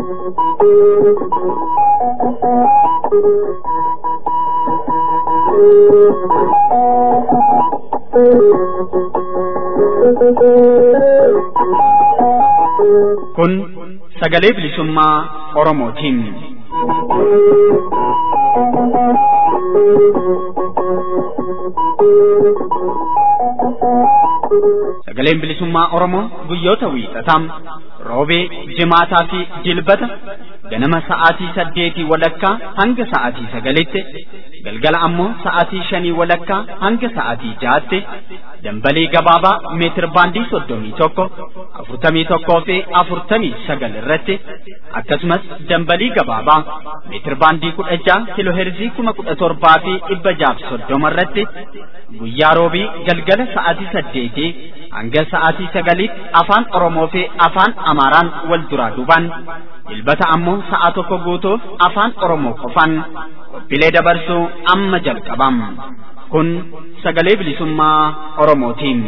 Kun sagalee bilisummaa Oromootiin. Sagaleen bilisummaa Oromoo guyyoota wiixataa roobee, jimaataa fi jilbata ganama sa'aatii saddeetii walakkaa hanga sa'aatii sagalitti galgala ammoo sa'aatii shanii walakkaa hanga sa'aatii jaatti dambalii gabaabaa meetir baandii soddomii tokko afurtamii tokkoo fi afurtamii sagal irratti akkasumas dambalii gabaabaa meetir baandii kudha jaha kiloheerzii kuma kudha torbaa fi dhibba jaaf soddoma irratti guyyaa roobii galgala sa'aatii saddeetii hanga sa'aatii sagaliitti afaan Oromoo fi afaan Amaaraan wal duraa duubaan jilbata ammoo sa'a tokko guutuuf afaan Oromoo qofaan qophiilee dabarsuu amma jalqabam. Kun sagalee bilisummaa Oromootiin.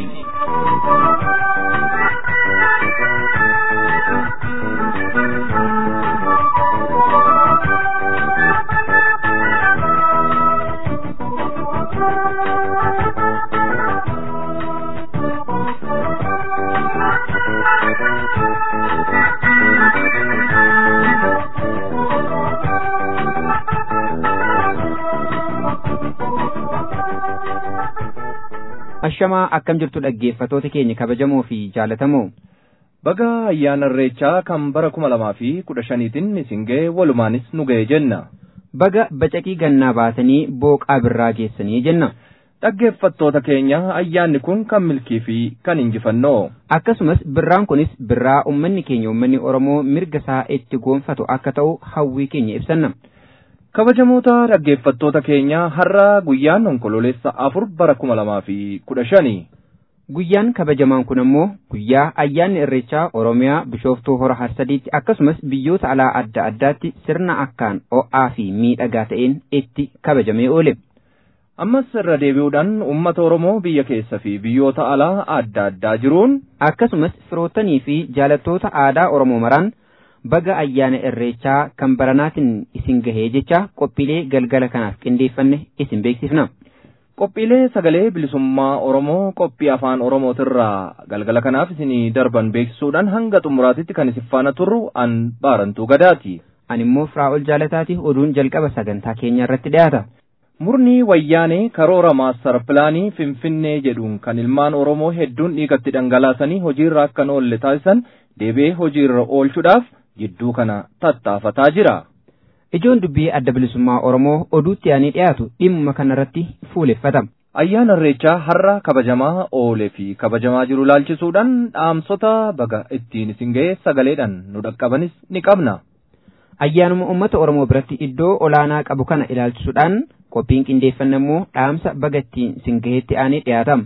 Ashamaa akkam jirtu dhaggeeffatoota keenya kabajamoo fi jaalatamoo. Baga ayyaana irreechaa kan bara kuma lamaa fi kudha shaniitiin isin ga'e walumaanis nu ga'e jenna. Baga bacaqii gannaa baatanii booqaa birraa geessanii jenna. Dhaggeeffattoota keenya ayyaanni kun kan milkii fi kan injifannoo. Akkasumas birraan kunis birraa uummanni keenya uummanni Oromoo mirga isaa itti goonfatu akka ta'u hawwii keenya ibsanna. Kabajamoota dhaggeeffattoota keenya har'a guyyaan onkololeessa afur bara kuma lamaa fi kudha shani. Guyyaan kabajamaan kun ammoo guyyaa ayyaanni irreechaa Oromiyaa Bishooftuu Hora Harsadiitti akkasumas biyyoota alaa adda addaatti sirna akkaan ho'aa fi miidhagaa ta'een itti kabajamee oole. Ammas irra deebi'uudhaan uummata Oromoo biyya keessa fi biyyoota alaa adda addaa jiruun akkasumas firoottanii fi jaalattoota aadaa Oromoo maraan baga ayyaana irreechaa kan baranaatiin isin gahee jecha qophiilee galgala kanaaf qindeeffanne isin beeksifna. Qophiilee sagalee bilisummaa Oromoo qophii afaan Oromootirraa galgala kanaaf isinii darban beeksisuudhaan hanga xumuraatitti kan isin faana turru an baarantuu gadaati. Ani immoo Firaa'ol Jaalataati oduun jalqaba sagantaa keenya irratti dhiyaata. Murni wayyaanee karoora maastar pilaanii Finfinnee jedhuun kan ilmaan Oromoo hedduun dhiigatti dhangalaasanii hojiirra akka hin oolle taasisan deebi'ee hojiirra oolchuudhaaf jidduu kana tattaafataa jira. Ijoon dubbii adda bilisummaa Oromoo oduutti aanee dhiyaatu dhimma kanarratti fuuleffata. Ayyaana Irreechaa har'a kabajamaa oolee fi kabajamaa jiru laalchisuudhaan dhaamsota baga ittiin isin ga'e sagaleedhaan nu dhaqqabanis ni qabna. Ayyaanuma uummata Oromoo biratti iddoo olaanaa qabu kana ilaalchisuudhaan qophiin qindeeffanne immoo dhaamsa baga ittiin isin ga'eetti aanee dhiyaatama.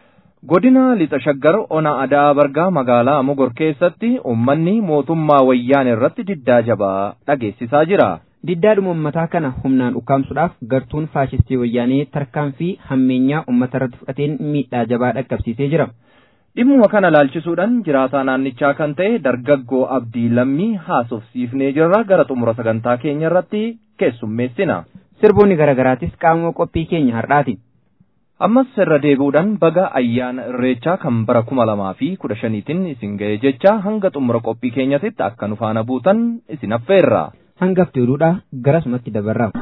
Godina Lixa Shaggar Ona Adaa Bargaa magaalaa Mogor keessatti uummanni mootummaa wayyaanee irratti diddaa jabaa dhageessisaa jira. Diddaadhuma uummataa kana humnaan ukkaamsuudhaaf gartuun faashistii wayyaanee tarkaanfii hammeenyaa uummata irratti fudhateen miidhaa jabaa dhaqqabsiisee jira. Dhimmuma kana laalchisuudhaan jiraataa naannichaa kan ta'e dargaggoo Abdii Lammii haasofsiifnee jirra gara xumura sagantaa keenya irratti keessummeessina. Sirboonni garaagaraatis qaama qophii keenya har'aati. Ammas irra deebi'uudhaan baga ayyaana irreechaa kan bara kuma lamaa fi kudha shaniitiin isin ga'e jecha hanga xumura qophii keenyatitti akka nu faana buutan isin affeerra. Hangafti oduudha garasumatti dabarra.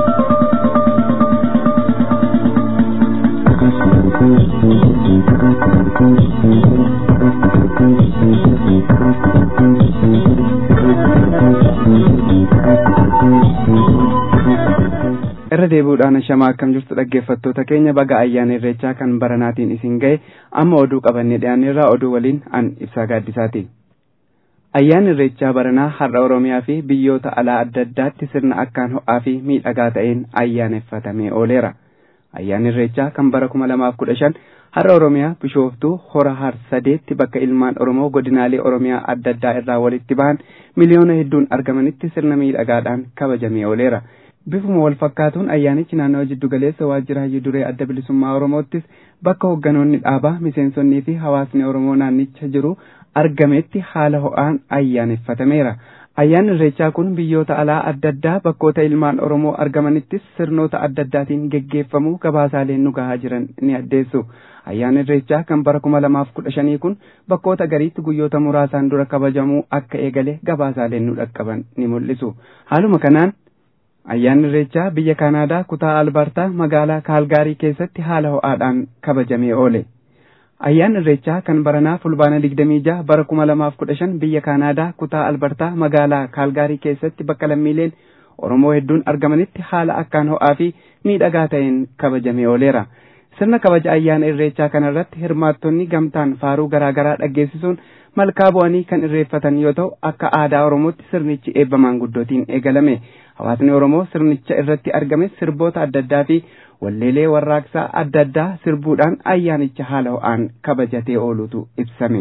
irra deebi'uudhaan shamaa akkam jirtu dhaggeeffattoota keenya baga ayyaana irreechaa kan baranaatiin isin ga'e amma oduu qabannee dhiyaanneerraa oduu waliin an ibsaa gaaddisaati. Ayyaanni irreechaa baranaa har'a Oromiyaa fi biyyoota alaa adda addaatti sirna akkaan ho'aa fi miidhagaa ta'een ayyaaneffatamee ooleera. Ayyaanni irreechaa kan bara kuma lamaaf kudha shan har'a Oromiyaa bishooftuu hora harsadeetti bakka ilmaan Oromoo godinaalee Oromiyaa adda addaa irraa walitti bahan miliyoona hedduun argamanitti sirna miidhagaadhaan kabajamee ooleera. Bifuma wal fakkaatuun ayyaanichi naannoo jiddu galeessa waajjira hayyuu duree adda bilisummaa Oromoottis bakka hoogganoonni dhaabaa miseensonnii fi hawaasni Oromoo naannicha jiru argametti haala ho'aan ayyaaneffatameera. Ayyaanni Irreechaa kun biyyoota alaa adda addaa bakkoota ilmaan Oromoo argamanittis sirnoota adda addaatiin geggeeffamuu gabaasaaleen nu gahaa jiran ni addeessu. Ayyaanni Irreechaa kan bara kuma lamaaf kudha shanii kun bakkoota gariitti guyyoota muraasaan dura kabajamuu akka eegale gabaasaaleen nu dhaqqaban ni mul'isu. Haaluma kanaan ayyaanni Irreechaa biyya Kanaadaa kutaa Albertaa magaalaa Kaalgaarii keessatti haala ho'aadhaan kabajamee oole. Ayyaanni Irreechaa kan baranaa fulbaana digdamii jaha bara kuma lamaaf kudha shan biyya Kaanaadaa kutaa Albertaa magaalaa Kaalgaarii keessatti bakka lammiileen Oromoo hedduun argamanitti haala akkaan ho'aa fi miidhagaa ta'een kabajamee ooleera. Sirna kabaja ayyaana Irreechaa kanarratti hirmaattonni gamtaan faaruu garaa garaa dhaggeessisuun malkaa bu'anii kan irreeffatan yoo ta'u akka aadaa Oromootti sirnichi eebba maanguddootiin eegalame. Hawaasni Oromoo sirnicha irratti argame sirboota adda addaa fi walleelee warraaqsaa adda addaa sirbuudhaan ayyaanicha haala ho'aan kabajatee oolutu ibsame.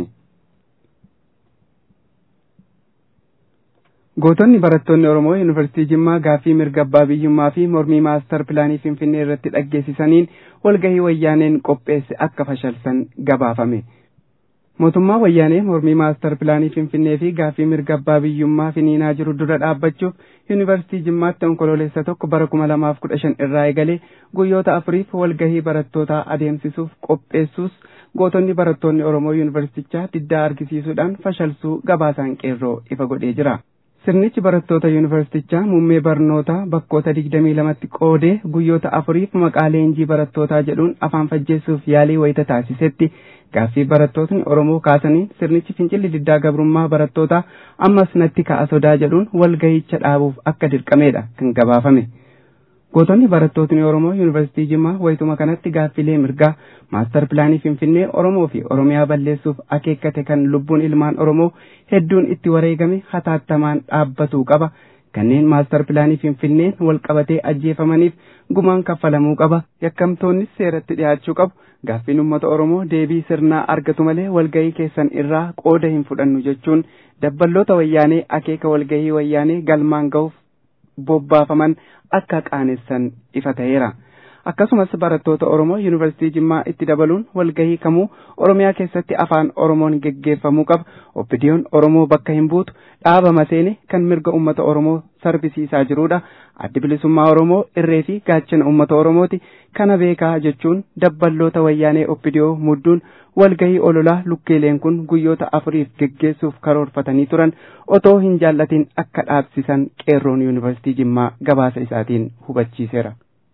Gootonni barattoonni Oromoo Yuunivarsiitii Jimmaa gaaffii mirga abbaa biyyummaa fi mormii maastar pilaanii Finfinnee irratti dhaggeessisaniin walgahii wayyaaneen qopheesse akka fashalsan gabaafame. Mootummaa wayyaanee mormii maastar pilaanii Finfinnee fi gaaffii mirga abbaa biyyummaa finiinaa jiru dura dhaabbachuuf Yuunivarsiitii Jimmaatti onkololeessa tokko bara kuma lamaaf kudha shan irraa eegalee guyyoota afuriif walgahii barattootaa adeemsisuuf qopheessuus gootonni barattoonni Oromoo Yuunivarsiitichaa diddaa argisiisuudhaan fashalsuu gabaasaan qeerroo ifa godhee jira. Sirnichi barattoota yuunivarsiitichaa muummee barnootaa bakkoota digdamii lamatti qoodee guyyoota afuriif maqaa leenjii barattootaa jedhuun afaan fajjeessuuf yaalii wayita taasisetti gaaffii barattootni Oromoo kaasaniin sirnichi fincilli diddaa gabrummaa barattootaa ammas natti ka'a sodaa jedhuun walgahicha dhaabuuf akka dirqameedha kan gabaafame. Gootonni barattootni Oromoo Yuunivarsiitii Jimmaa wayituma kanatti gaaffilee mirgaa maastar pilaanii Finfinnee Oromoo fi Oromiyaa balleessuuf akeekkate kan lubbuun ilmaan Oromoo hedduun itti wareegame hataattamaan dhaabbatuu qaba. Kanneen maastar pilaanii Finfinneen wal qabatee ajjeefamaniif gumaan kaffalamuu qaba. Yakkamtoonnis seeratti dhiyaachuu qabu. Gaaffiin uummata Oromoo deebii sirnaa argatu malee walgahii keessan irraa qooda hin fudhannu jechuun dabballoota wayyaanee akeeka walgahii wayyaanee galmaan ga'uuf bobbaafaman akka qaanessan ifa ta'eera. Akkasumas barattoota Oromoo Yuunivarsiitii Jimmaa itti dabaluun walgahii kamuu Oromiyaa keessatti afaan Oromoon geggeeffamuu qaba. Oppidiyoon Oromoo bakka hin buutu dhaaba maseene kan mirga uummata Oromoo sarbisiisaa jirudha. Addi bilisummaa Oromoo irree fi gaachana uummata Oromooti. Kana beekaa jechuun dabballoota wayyaanee Oppidiyoo mudduun walgahii ololaa lukkeeleen kun guyyoota afuriif geggeessuuf karoorfatanii turan otoo hin jaallatin akka dhaabsisan qeerroon Yuunivarsiitii Jimmaa gabaasa isaatiin hubachiiseera.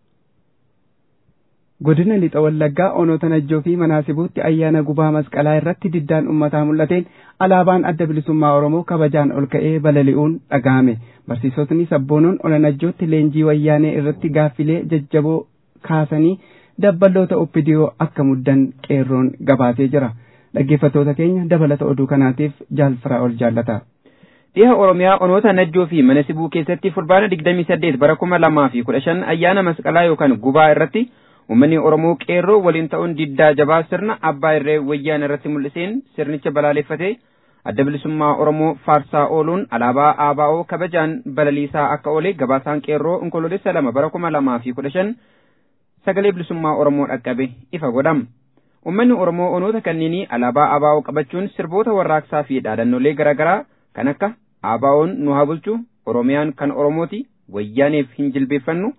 Godina Lixa Wallaggaa onoota Najjoo fi Manaasibuutti ayyaana gubaa masqalaa irratti diddaan uummataa mul'ateen alaabaan adda bilisummaa Oromoo kabajaan ol ka'ee balali'uun dhaga'ame. Barsiisotni sabboonoon ola Najjootti leenjii wayyaanee irratti gaaffilee jajjaboo kaasanii dabballoota oppidiyoo akka muddan qeerroon gabaasee jira. Dhaggeeffattoota keenya dabalata oduu kanaatiif jaalfara ol jaallata. Dhiha Oromiyaa onoota Najjoo fi Manasibuu keessatti fulbaana digdamii saddeet bara kuma lamaa fi kudha shan ayyaana masqalaa yookaan gubaa irratti Uummanni Oromoo qeerroo waliin ta'uun diddaa jabaa sirna abbaa irree wayyaan irratti mul'iseen sirnicha balaaleffatee adda bilisummaa Oromoo faarsaa ooluun alaabaa ABO kabajaan balaliisaa akka oole gabaasaan qeerroo onkoloolessa lama bara kuma lamaa fi kudha shan sagalee bilisummaa Oromoo dhaqqabe ifa godhama. Uummanni Oromoo onoota kanneenii alaabaa ABO qabachuun sirboota warraaqsaa fi dhaadannoolee garaagaraa kan akka ABO'n nu haa bulchu Oromiyaan kan Oromooti wayyaaneef hin jilbeeffannu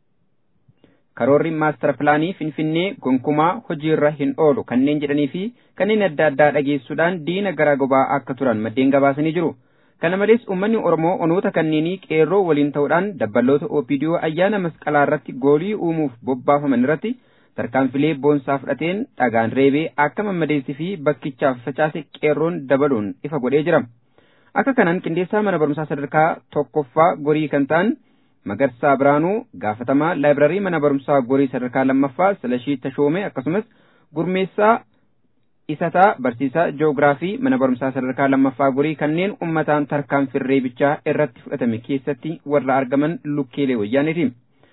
karoorri maastar pilaanii finfinnee gonkumaa hojiirra hin oolu kanneen jedhanii fi kanneen adda addaa dhageessuudhaan diina garaa gobaa akka turan maddeen gabaasanii jiru. Kana malees uummanni Oromoo onoota kanneenii qeerroo waliin ta'uudhaan dabballoota OPDO ayyaana masqalaa irratti goolii uumuuf bobbaafaman irratti tarkaanfilee boonsaa fudhateen dhagaan reebee akka mammadeessii fi bakkichaaf facaase qeerroon dabaluun ifa godhee jira. Akka kanaan qindeessaa mana barumsaa sadarkaa tokkoffaa gorii kan ta'an Magarsaa Biraanuu gaafatamaa laayibrarii mana barumsaa gorii sadarkaa lammaffaa Silashii Tashoomee akkasumas gurmeessaa isataa barsiisaa ji'oogiraafii mana barumsaa sadarkaa lammaffaa gorii kanneen ummataan tarkaanfii reebichaa irratti fudhatame keessatti warra argaman lukkeelee wayyaaniiti.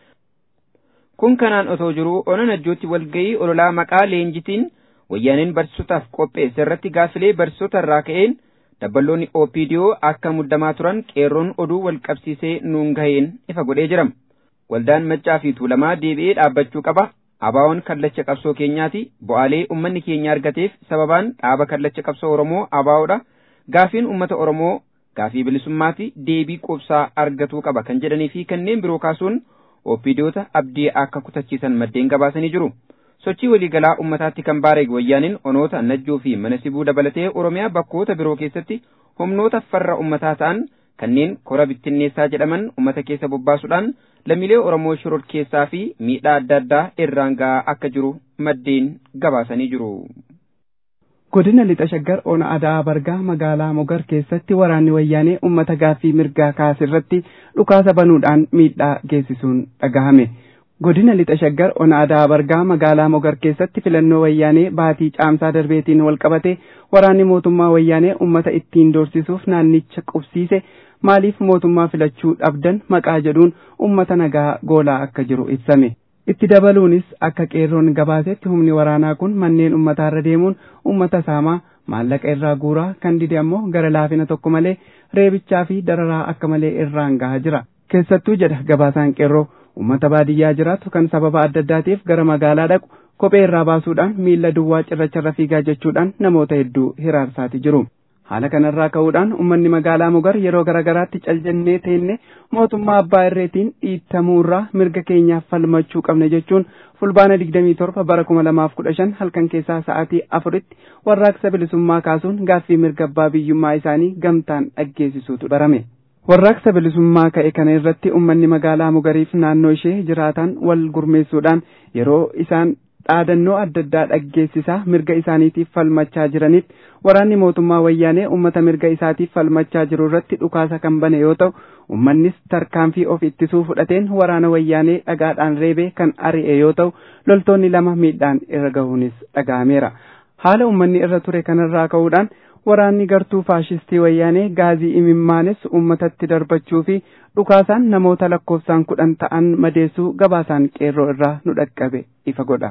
Kun kanaan otoo jiruu ona najjootti walgahii ololaa maqaa leenjitiin wayyaaniin barsiisotaaf qopheesse irratti gaafilee barsiisota irraa ka'een dabballoonni OPDO akka muddamaa turan qeerroon oduu wal qabsiisee nuun gaheen ifa godhee jira. Waldaan maccaa fi tuulamaa deebi'ee dhaabbachuu qaba. Abaawoon kallacha qabsoo keenyaati. Bu'aalee uummanni keenya argateef sababaan dhaaba kallacha qabsoo Oromoo abaawoodha. Gaafiin uummata Oromoo gaafii bilisummaa fi deebii qubsaa argatuu qaba kan jedhanii fi kanneen biroo kaasuun oppiidiyoota abdii akka kutachiisan maddeen gabaasanii jiru. Sochii waliigalaa ummataatti kan baareeg wayyaaniin onoota najjoo fi mana sibuu dabalatee Oromiyaa bakkoota biroo keessatti humnoota farra ummataa ta'an kanneen kora bittinneessaa jedhaman ummata keessa bobbaasuudhaan lammiilee Oromoo shororkeessaa fi miidhaa adda addaa irraan ga'aa akka jiru maddeen gabaasanii jiru. Godina lixa shaggar ona adaa bargaa magaalaa mogar keessatti waraanni wayyaanee ummata gaaffii mirgaa kaasirratti dhukaasa banuudhaan miidhaa geessisuun dhagahame. Godina lixa shaggar ona adaa bargaa magaalaa mogar keessatti filannoo wayyaanee baatii caamsaa darbeetiin walqabate waraanni mootummaa wayyaanee ummata ittiin doorsisuuf naannicha qubsiise maaliif mootummaa filachuu dhabdan maqaa jedhuun ummata nagaa goolaa akka jiru ibsame. Itti dabaluunis akka qeerroon gabaasetti humni waraanaa kun manneen ummataarra deemuun ummata saamaa maallaqa irraa guuraa kan dide ammoo gara laafina tokko malee reebichaa fi dararaa akka malee irraan gahaa jira. Keessattuu jedha gabaasaan qeerroo ummata baadiyyaa jiraatu kan sababa adda addaatiif gara magaalaa dhaqu kophee irraa baasuudhaan miilla duwwaa cirracharra fiigaa jechuudhaan namoota hedduu hiraarsaati jiru. Haala kanarraa ka'uudhaan uummanni magaalaa Mogar yeroo garaagaraatti caljannee teenne mootummaa abbaa irreetiin dhiittamuurraa mirga keenyaaf falmachuu qabne jechuun fulbaana 27 bara 2015 halkan keessaa sa'aatii afuritti warraaqsa bilisummaa kaasuun gaaffii mirga abbaa biyyummaa isaanii gamtaan dhaggeessisuutu barame. Warraaqsa bilisummaa ka'e kana irratti uummanni magaalaa Mogariif naannoo ishee jiraatan wal gurmeessuudhaan yeroo isaan dhaadannoo adda addaa dhaggeessisaa mirga isaaniitiif falmachaa jiranitti waraanni mootummaa wayyaanee ummata mirga isaatiif falmachaa jiru irratti dhukaasa kan bane yoo ta'u ummannis tarkaanfii of ittisuu fudhateen waraana wayyaanee dhagaadhaan reebee kan ari'e yoo ta'u loltoonni lama miidhaan irra gahuunis dhaga'ameera haala ummanni irra ture kanarraa ka'uudhaan waraanni gartuu faashistii wayyaanee gaazii imimmaanes ummatatti darbachuu fi dhukaasaan namoota lakkoofsaan kudhan ta'an madeessuu gabaasaan qeerroo irraa nu dhaqqabe ifa godha.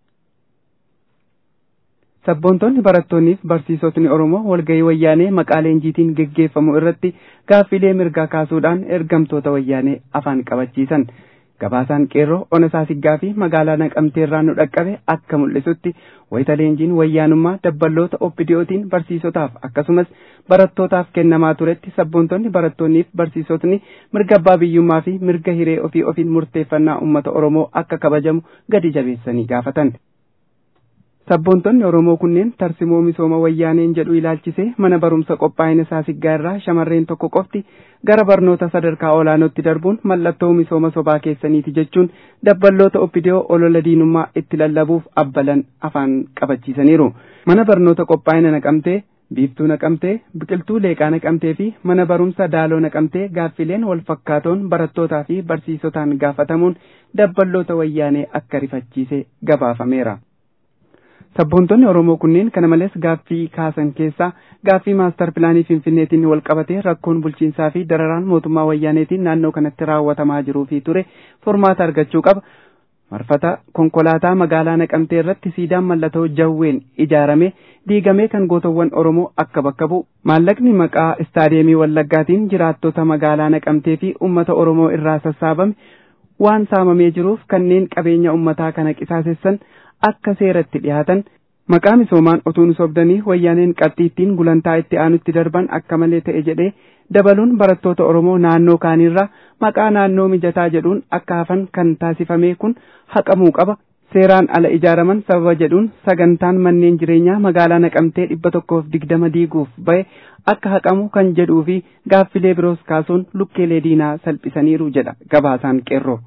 Sabboontonni barattoonniif barsiisotni Oromoo walgahii wayyaanee maqaa leenjiitiin geggeeffamu irratti gaaffilee mirgaa kaasuudhaan ergamtoota wayyaanee afaan qabachiisan. Gabaasaan qeerroo ona saasiggaa fi magaalaa naqamteerraa nu dhaqqabe akka mul'isutti wayita leenjiin wayyaanummaa dabballoota obbidiyootiin barsiisotaaf akkasumas barattootaaf kennamaa turetti sabboontonni barattoonniif barsiisotni mirga abbaa biyyummaa fi mirga hiree ofii ofiin murteeffannaa uummata Oromoo akka kabajamu gadi jabeessanii gaafatan. Sabboontonni Oromoo kunneen tarsimoo misooma wayyaaneen jedhu ilaalchisee mana barumsa qophaa'ina saasiggaa irraa shamarreen tokko qofti gara barnoota sadarkaa olaanootti darbuun mallattoo misooma sobaa keessaniiti jechuun dabballoota obbidiyoo olola diinummaa itti lallabuuf abbalan afaan qabachiisaniiru. Mana barnoota qophaa'ina naqamtee, biiftuu naqamtee, biqiltuu leeqaa naqamtee fi mana barumsa daaloo naqamtee gaaffileen wal fakkaatoon barattootaa fi barsiisotaan gaafatamuun dabballoota wayyaanee akka rifachiise gabaafameera. Sabboontonni Oromoo kunneen kana malees gaaffii kaasan keessaa gaaffii maastar pilaanii Finfinneetiin wal qabatee rakkoon bulchiinsaa fi dararaan mootummaa wayyaaneetiin naannoo kanatti raawwatamaa jiruu fi ture furmaata argachuu qaba. Marfata konkolaataa magaalaa naqamtee irratti siidaan mallattoo jawween ijaarame diigamee kan gootawwan Oromoo akka bakka bu'u. Maallaqni maqaa istaadeemii Wallaggaatiin jiraattota magaalaa naqamtee fi uummata Oromoo irraa sassaabame waan saamamee jiruuf kanneen qabeenya uummataa kana qisaasessan akka seeratti dhiyaatan maqaa misoomaan otuu sobdanii wayyaaneen qabxiittiin gulantaa itti aanutti darban akka malee ta'e jedhee dabaluun barattoota Oromoo naannoo kaanirraa maqaa naannoo mijataa jedhuun akka hafan kan taasifame kun haqamuu qaba. Seeraan ala ijaaraman sababa jedhuun sagantaan manneen jireenyaa magaalaa naqamtee dhibba tokkoof digdama diiguuf bahe akka haqamu kan jedhuu fi gaaffilee biroos kaasuun lukkeelee diinaa salphisaniiru jedha gabaasaan qeerroo.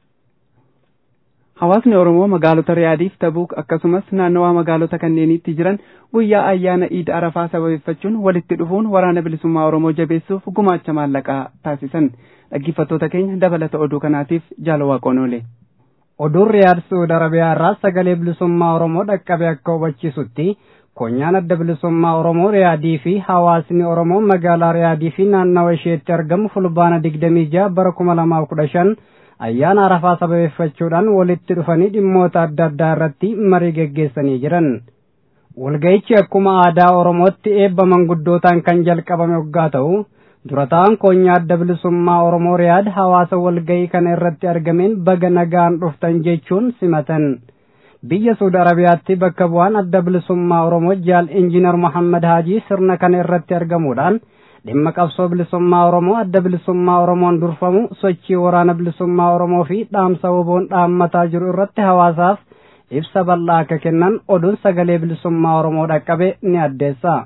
Hawaasni Oromoo magaalota Riyaadiif Tabuuk akkasumas naannawaa magaalota kanneeniitti jiran guyyaa ayyaana Iid Arafaa sababeeffachuun walitti dhufuun waraana bilisummaa Oromoo jabeessuuf gumaacha maallaqaa taasisan. Dhaggeeffattoota keenya dabalata oduu kanaatiif jaalawaa oole. Oduun Riyaad Suud Arabiyaa irraa sagalee bilisummaa Oromoo dhaqqabe akka hubachiisutti konyaan adda bilisummaa Oromoo Riyaadii fi hawaasni Oromoo magaalaa Riyaadii fi naannawa isheetti argamu fulbaana digdamii jaha bara kuma lamaaf kudha shan ayyaana arafaa sababeeffachuudhaan walitti dhufanii dhimmoota adda addaa irratti marii geggeessanii jiran. Walga'ichi akkuma aadaa Oromootti eebba manguddootaan kan jalqabame waggaa ta'u durataan koonyaa adda bilisummaa Oromoo Riyaad hawaasa walga'ii kana irratti argameen baga nagaan dhuftan jechuun simatan. Biyya Suudi Arabiyaatti bakka bu'aan adda bilisummaa Oromoo jaal Injiinar Muhammad Haajii sirna kana irratti argamuudhaan dhimma qabsoo bilisummaa oromoo adda bilisummaa oromoon durfamu sochii waraana bilisummaa oromoo fi dhaamsa woboon dhaammataa jiru irratti hawaasaaf ibsa bal'aa akka kennan oduun sagalee bilisummaa oromoo dhaqqabe ni addeessa.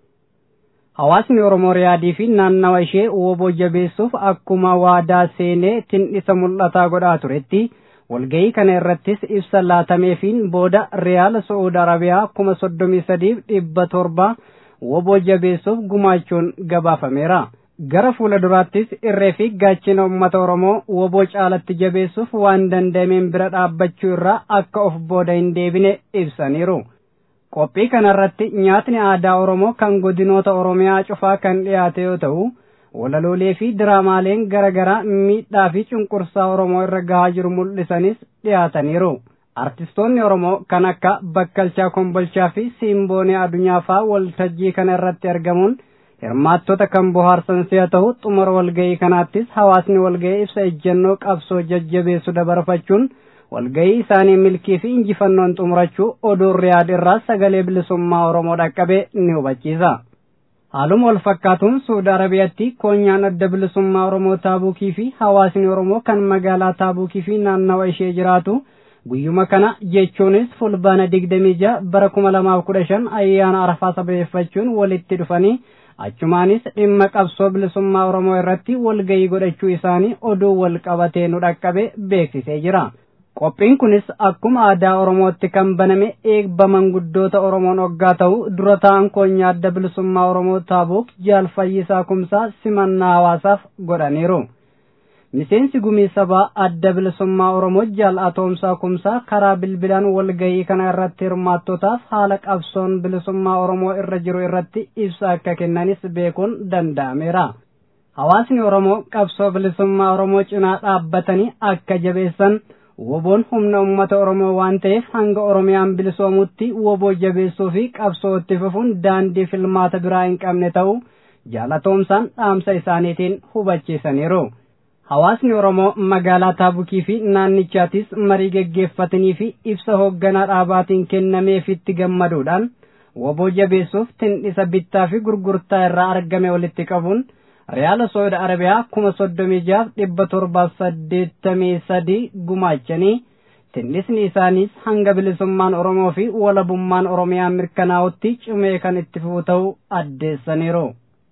Hawaasni Oromoo riyaadii fi naannawa ishee woboo jabeessuuf akkuma waadaa seenee tindhisa mul'ataa godhaa turetti walgahii kana irrattis ibsa laatameefiin booda riyaala Saa'uud Arabiyaa kuma soddomii sadiif dhibba torba woboo jabeessuuf gumaachuun gabaafameera. Gara fuula duraattis irree fi gaachina uummata Oromoo woboo caalatti jabeessuuf waan danda'ameen bira dhaabbachuu irraa akka of booda hin deebine ibsaniiru. Qophii kanarratti nyaatni aadaa Oromoo kan godinoota Oromiyaa cufaa kan dhiyaate yoo ta'u, walaloolee fi diraamaaleen garaagaraa miidhaa fi cunqursaa Oromoo irra gahaa jiru mul'isanis dhiyaataniiru. Artistoonni Oromoo kan akka Bakkalchaa Kombolchaa fi Siimboonee Adunyaa fa'aa waltajjii kana irratti argamuun hirmaattota kan bohaarsan si'a ta'u xumura walgahii kanaattis hawaasni walgahii ibsa ejjennoo qabsoo jajjabeessu dabarfachuun walgahii isaanii milkii fi injifannoon xumurachuu oduun riyaad irraa sagalee bilisummaa Oromoo dhaqqabe ni hubachiisa. Haaluma wal fakkaatuun Suudi Arabiyaatti koonyaan adda bilisummaa Oromoo Taabuukii fi hawaasni Oromoo kan magaalaa Taabuukii fi naannawa ishee jiraatu guyyuma kana jechuunis fulbaana digdamii ja'a bara kuma lamaaf kudha shan ayyaana arafaa sabeeffachuun walitti dhufanii achumaanis dhimma qabsoo bilisummaa Oromoo irratti walgahii godhachuu isaanii oduu wal qabatee nu dhaqqabe beeksisee jira. Qophiin kunis akkuma aadaa Oromootti kan baname eebba manguddoota Oromoon hoggaa ta'u dura ta'an koonyaa adda bilisummaa Oromoo Taabuuk jaal Fayyisaa Kumsaa simannaa hawaasaaf godhaniiru. Miseensi gumii sabaa adda bilisummaa Oromoo jaal Atoomsaa Kumsaa karaa bilbilaan walgahii kana irratti hirmaattotaaf haala qabsoon bilisummaa Oromoo irra jiru irratti ibsa akka kennanis beekuun danda'ameera. Hawaasni Oromoo qabsoo bilisummaa Oromoo cinaa dhaabbatanii akka jabeessan woboon humna ummata Oromoo waan ta'eef hanga Oromiyaan bilisoomutti woboo jabeessuu fi qabsoo itti fufuun daandii filmaata biraa hin qabne ta'uu jaalatoomsaan dhaamsa isaaniitiin hubachiisaniiru. Hawaasni Oromoo magaalaa Taabukii fi naannichaatis marii geggeeffatanii fi ibsa hoogganaa dhaabaatiin kennameefitti gammaduudhaan woboo jabeessuuf tindhisa bittaa fi gurgurtaa irraa argame walitti qabuun Riyaala Saudi Arabiyaa kuma soddomii jaaf dhibba torbaaf saddeettamii sadii gumaachanii tindhisni isaaniis hanga bilisummaan Oromoo fi walabummaan Oromiyaa mirkanaa'utti cimee kan itti fufu ta'uu addeessaniiru.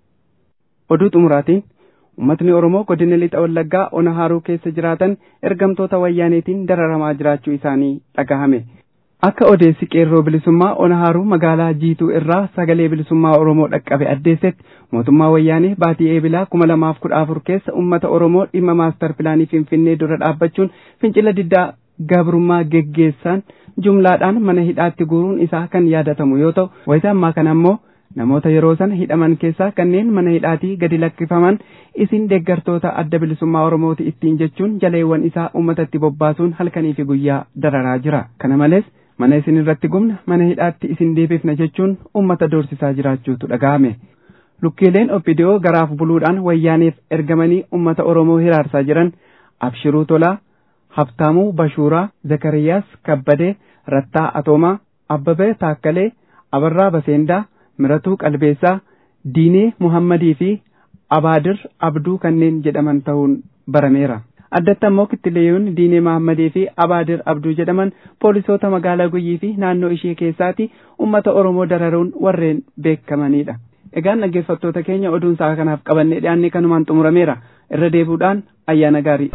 Oduu xumuraatiin uummatni Oromoo godina lixa wallaggaa ona haaruu keessa jiraatan ergamtoota wayyaaneetiin dararamaa jiraachuu isaanii dhagahame. Akka odeessi qeerroo bilisummaa ona haaruu magaalaa jiituu irraa sagalee bilisummaa Oromoo dhaqqabe addeessetti mootummaa wayyaanee baatii eebilaa kuma lamaaf kudha afur keessa uummata Oromoo dhimma maastar pilaanii Finfinnee dura dhaabbachuun fincila diddaa gabrummaa geggeessan jumlaadhaan mana hidhaatti guuruun isaa kan yaadatamu yoo ta'u wayita ammaa kana ammoo namoota yeroo sana hidhaman keessaa kanneen mana hidhaatii gadi lakkifaman isin deeggartoota adda bilisummaa Oromooti ittiin jechuun jaleewwan isaa uummatatti bobbaasuun halkanii fi guyyaa dararaa jira. Kana malees mana isin irratti gubna mana hidhaatti isin deebifna jechuun ummata doorsisaa jiraachuutu dhaga'ame. Lukkeeleen oppidiyoo garaaf buluudhaan wayyaaneef ergamanii ummata Oromoo hiraarsaa jiran Abshiruu Tolaa, Habtaamuu Bashuuraa, Zakariyaas Kabbadee, Rattaa Atoomaa, Abbabee Taakkalee, Abarraa Baseendaa, Miratuu Qalbeessaa, Diinee Muhammadii fi Abaadir Abduu kanneen jedhaman ta'uun barameera. addatti ammoo kittileeyyoonni diinee mahammadii fi abaadir abduu jedhaman poolisoota magaalaa guyyii fi naannoo ishee keessaati ummata oromoo dararuun warreen beekamanidha. Egaan dhaggeeffattoota keenya oduun sa'a kanaaf qabannee dhiyaanne kanumaan xumurameera irra deebuudhaan ayyaana gaarii.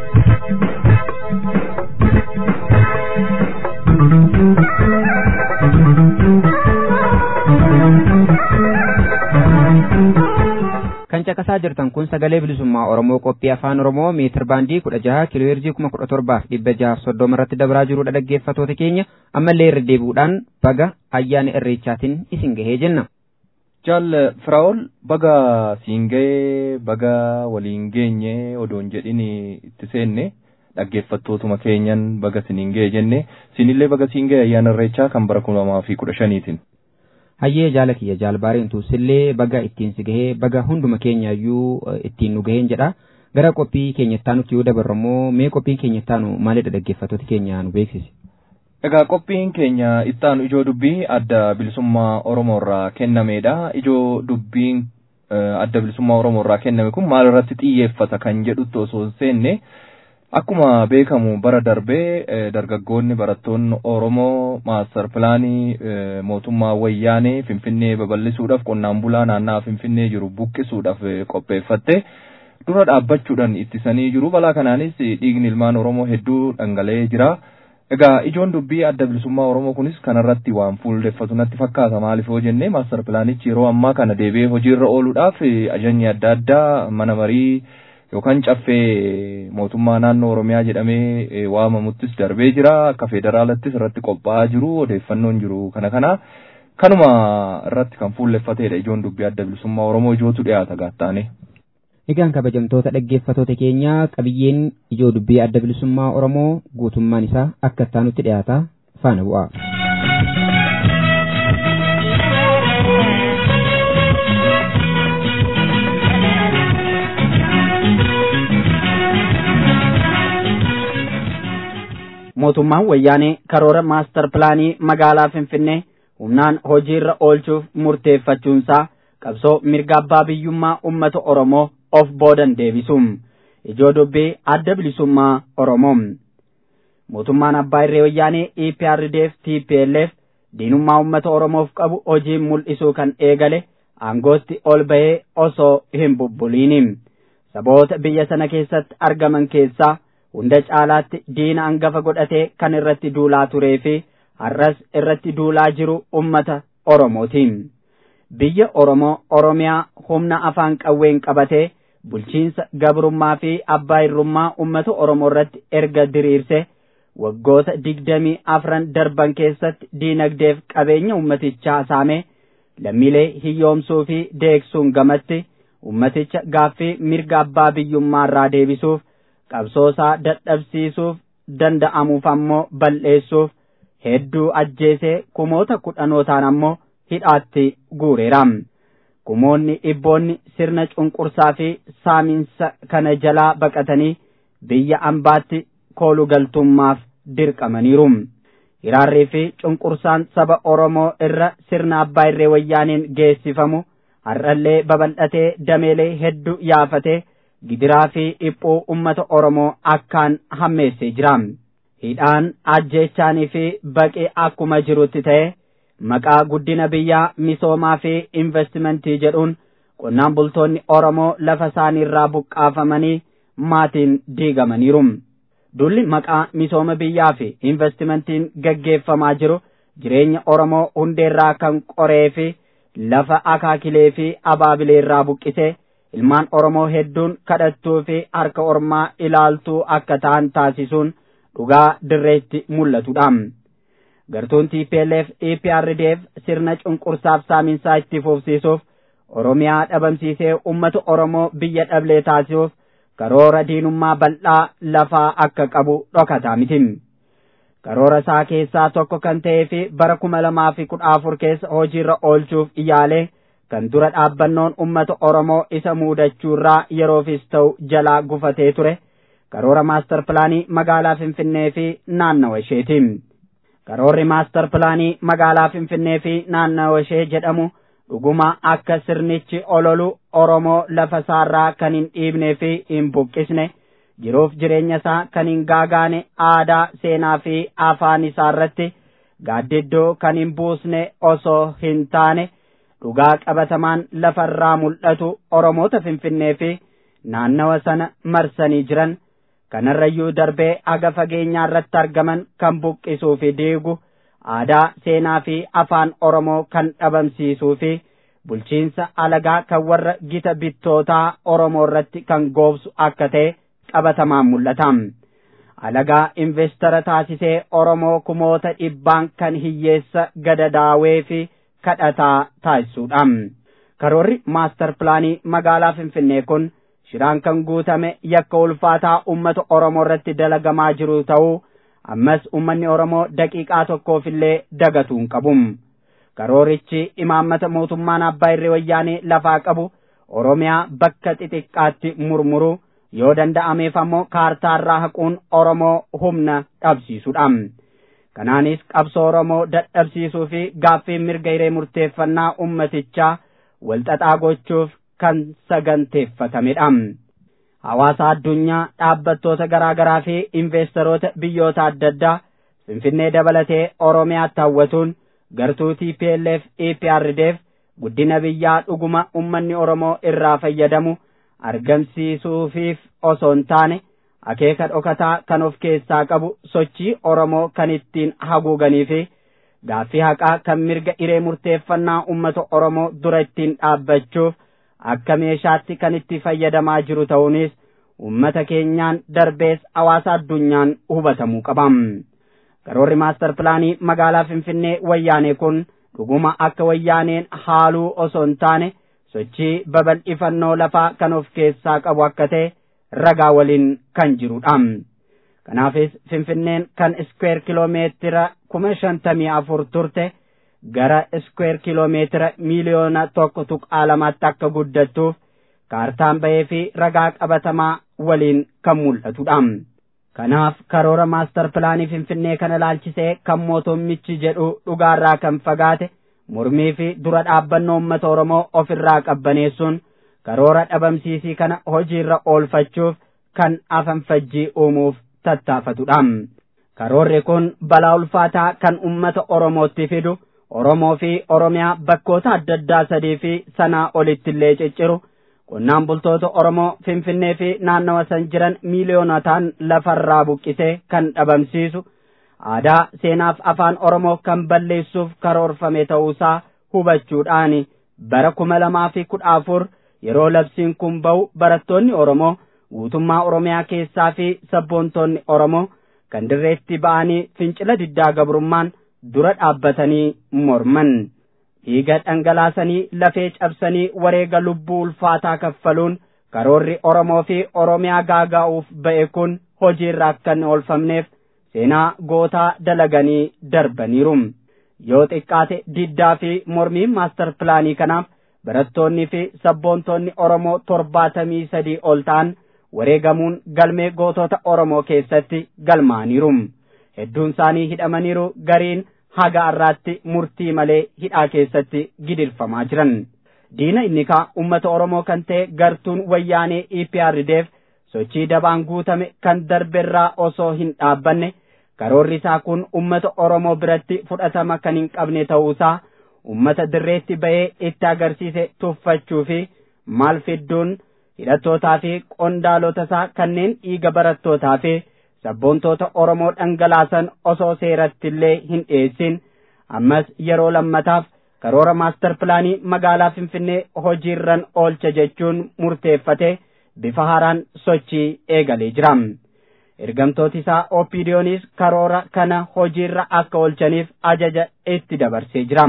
kan caqasaa jirtan kun sagalee bilisummaa oromoo qophii afaan oromoo meetir baandii kudha jaha kiilooheerzii kuma kudha torbaaf dhibba jaha soddoma irratti dabraa jirudha dhaggeeffatoota keenya ammallee irra deebuudhaan baga ayyaana irreechaatiin isin gahee jenna. Jaal Firaa'ol baga siin gahee baga waliin geenye odoon jedhin itti seenne dhaggeeffattootuma keenyan baga siniin gahee jenne sinillee baga siin gahee ayyaana irreechaa kan bara kuma lamaa fi kudha shaniitiin. hayyee jaala kiyya jaalbaariin tuusillee baga ittiin si gahee baga hunduma keenyaayyuu ittiin nu gaheen jedha gara qophii keenya ittaanutti yoo dabarrammoo mee qophiin keenya ittaanu maalidha dhaggeeffattoota keenya nu beeksisi. Egaa qophiin keenya ittaanu ijoo dubbii adda bilisummaa Oromoo irraa kennameedha. Ijoo dubbiin adda bilisummaa Oromoo irraa kenname kun maal irratti xiyyeeffata kan jedhutti osoo hin seenne akkuma beekamu bara darbee dargaggoonni barattoonni Oromoo maastar pilaanii mootummaa wayyaanee Finfinnee babal'isuudhaaf qonnaan bulaa naannaa Finfinnee jiru buqqisuudhaaf qopheeffatte dura dhaabbachuudhaan ittisanii jiru balaa kanaanis dhiigni ilmaan Oromoo hedduu dhangala'ee jira. Egaa ijoon dubbii adda bilisummaa Oromoo kunis kanarratti waan fuuldeffatu natti fakkaata maaliif yoo jenne maastar pilaanichi yeroo ammaa kana deebi'ee hojiirra ooluudhaaf ajajni adda addaa mana marii yookaan caffee mootummaa naannoo Oromiyaa jedhamee waamamuttis darbee jira akka federaalattis irratti qophaa'aa jiru odeeffannoon jiru kana kana kanuma irratti kan fuulleffatedha ijoon dubbii adda bilisummaa Oromoo ijootu dhiyaata gaattaane. Egaan kabajamtoota dhaggeeffatoota keenyaa qabiyyeen ijoo dubbii adda bilisummaa Oromoo guutummaan isaa akka ittaanutti dhiyaata faana bu'a. mootummaan wayyaanee karoora maastar pilaanii magaalaa Finfinnee humnaan hojiirra oolchuuf murteeffachuunsaa qabsoo mirga abbaa biyyummaa uummata Oromoo of boodan deebisuun ijoo dubbii adda bilisummaa Oromoo. Mootummaan abbaa irree wayyaanee EPRDF TPLF diinummaa uummata Oromoof qabu hojii mul'isuu kan eegale aangootti ol bahee osoo hin bubbuliin. Saboota biyya sana keessatti argaman keessaa hunda caalaatti diina hangafa godhatee kan irratti duulaa turee fi har'as irratti duulaa jiru ummata Oromootiin. Biyya Oromoo Oromiyaa humna afaan qawween qabatee bulchiinsa gabrummaa fi abbaa irrummaa ummata Oromoo irratti erga diriirse waggoota digdamii afran darban keessatti diinagdeef qabeenya ummatichaa saame lammiilee hiyyoomsuu fi deegsuun gamatti ummaticha gaaffii mirga abbaa biyyummaa irraa deebisuuf qabsoosaa dadhabsiisuuf danda'amuuf ammoo bal'eessuuf hedduu ajjeesee kumoota kudhanootaan ammoo hidhaatti guureera. Kumoonni dhibboonni sirna cunqursaa fi saamiinsa kana jalaa baqatanii biyya ambaatti koolu galtummaaf dirqamaniiru. Hiraarrii fi cunqursaan saba Oromoo irra sirna abbaa irree wayyaaniin geessifamu har'allee babal'atee dameelee hedduu yaafatee gidiraa fi dhiphuu ummata Oromoo akkaan hammeessee jira. Hidhaan ajjeechaanii fi baqee akkuma jirutti ta'e maqaa guddina biyyaa misoomaa fi investimentii jedhuun qonnaan bultoonni Oromoo lafa isaaniirraa buqqaafamanii maatiin diigamaniiru. Dulli maqaa misooma biyyaa fi investimentiin gaggeeffamaa jiru jireenya Oromoo hundeerraa kan qoree fi lafa akaakilee fi abaabileerraa buqqisee ilmaan Oromoo hedduun kadhattuu fi harka ormaa ilaaltuu akka ta'an taasisuun dhugaa dirreetti mul'atudha. Gartuun TPLF EPRDF sirna cunqursaaf saaminsaa itti fufsiisuuf Oromiyaa dhabamsiisee uummata Oromoo biyya dhablee taasisuuf karoora diinummaa bal'aa lafaa akka qabu dhokataa miti. Karoora isaa keessaa tokko kan ta'ee fi bara kuma lamaa fi kudha afur keessa hojiirra oolchuuf iyaalee kan dura dhaabbannoon uummata Oromoo isa muudachuurraa yeroofis ta'u jalaa gufatee ture karoora maastar pilaanii magaalaa Finfinnee fi naannawa isheeti. Karoorri maastar pilaanii magaalaa Finfinnee fi naannawa ishee jedhamu dhuguma akka sirnichi ololu Oromoo lafa isaarraa kan hin dhiibnee fi hin buqqisne jiruuf jireenya isaa kan hin gaagaane aadaa seenaa fi afaan isaa irratti gaaddiddoo kan hin buusne osoo hin taane dhugaa qabatamaan lafarraa mul'atu Oromoota Finfinnee fi naannawa sana marsanii jiran kanarrayyuu darbee aga fageenyaa irratti argaman kan buqqisuu fi diigu aadaa seenaa fi afaan Oromoo kan dhabamsiisuu fi bulchiinsa alagaa kan warra gita bittootaa Oromoo irratti kan goobsu akka ta'e qabatamaan mul'ata. Alagaa investara taasisee Oromoo kumoota dhibbaan kan hiyyeessa gadadaawee fi kadhataa taasisuudha. Karoorri maastar pilaanii magaalaa Finfinnee kun shiraan kan guutame yakka ulfaataa uummata Oromoo irratti dalagamaa jiru ta'uu ammas uummanni Oromoo daqiiqaa tokkoofillee dagatuu hin qabu. Karoorichi imaammata mootummaan abbaa irree wayyaanee lafaa qabu Oromiyaa bakka xixiqqaatti murmuru yoo danda'ameef ammoo kaartaarraa haquun Oromoo humna dhabsiisudha. Kanaanis qabsoo Oromoo dadhabsiisuu fi gaaffii mirga hiree murteeffannaa ummatichaa walxaxaa gochuuf kan saganteeffatamedha. Hawaasa addunyaa dhaabbattoota garaa garaa fi investeroota biyyoota adda addaa Finfinnee dabalatee Oromiyaatti hawwatuun gartuu TPLF EPRDF guddina biyyaa dhuguma ummanni Oromoo irraa fayyadamu argamsiisuufiif osoo hin taane akeeka dhokataa kan of keessaa qabu sochii Oromoo kan ittiin haguuganii fi gaaffii haqaa kan mirga iree murteeffannaa uummata Oromoo dura ittiin dhaabbachuuf akka meeshaatti kan itti fayyadamaa jiru ta'uunis uummata keenyaan darbees hawaasa addunyaan hubatamuu qaba. Karoorri maastar pilaanii magaalaa Finfinnee wayyaanee kun dhuguma akka wayyaaneen haaluu osoo hin taane sochii babal'ifannoo lafaa kan of keessaa qabu akka ta'e ragaa waliin kan jirudha. Kanaafis Finfinneen kan iskweer kiloomeetira kuma shantamii afur turte gara iskweer kiloomeetira miiliyoona tokko tuqaa lamaatti akka guddattuuf kaartaan bahee fi ragaa qabatamaa waliin kan mul'atudha. Kanaaf karoora maastar pilaanii Finfinnee kana ilaalchisee kan mootummichi jedhu dhugaarraa kan fagaate mormii fi dura dhaabbannoo uummata Oromoo ofirraa qabbaneessuun karoora dhabamsiisii kana hojiirra oolfachuuf kan afanfajjii uumuuf tattaafatudha. Karoorri kun balaa ulfaataa kan uummata Oromootti fidu Oromoo fi Oromiyaa bakkoota adda addaa sadii fi sanaa olitti illee cicciru qonnaan bultoota Oromoo Finfinnee fi naannawa san jiran miiliyoonotaan lafarraa buqqisee kan dhabamsiisu aadaa seenaaf afaan Oromoo kan balleessuuf karoorfame ta'uusaa hubachuudhaan bara kuma lamaa fi kudha afur yeroo labsiin kun ba'u barattoonni Oromoo guutummaa Oromiyaa keessaa fi sabboontoonni Oromoo kan dirreetti ba'anii fincila diddaa gabrummaan dura dhaabbatanii morman. dhiiga dhangalaasanii lafee cabsanii wareega lubbuu ulfaataa kaffaluun karoorri Oromoo fi Oromiyaa gaaga'uuf ba'e kun hojiirra akka hin oolfamneef seenaa gootaa dalaganii darbaniiru. Yoo xiqqaate diddaa fi mormiin maastar pilaanii kanaaf barattoonni fi sabboontoonni Oromoo torbaatamii sadii ol ta'an wareegamuun galmee gootota Oromoo keessatti galmaaniiru. Hedduun isaanii hidhamaniiru gariin haga har'aatti murtii malee hidhaa keessatti gidirfamaa jiran. Diina inni kaa uummata Oromoo kan ta'e gartuun wayyaanee EPRDF sochii dabaan guutame kan darberraa osoo hin dhaabbanne karoorri isaa kun uummata Oromoo biratti fudhatama kan hin qabne ta'uusaa uummata dirreetti ba'ee itti agarsiise tuffachuu fi maal fidduun hidhattootaa fi qondaalota isaa kanneen dhiiga barattootaa fi sabboontoota Oromoo dhangalaasan osoo seeratti illee hin dhiyeessin ammas yeroo lammataaf karoora maastar pilaanii magaalaa Finfinnee hojiirran oolcha jechuun murteeffate bifa haaraan sochii eegalee jira. Ergamtooti isaa OPDOnis karoora kana hojiirra akka oolchaniif ajaja itti dabarsee jira.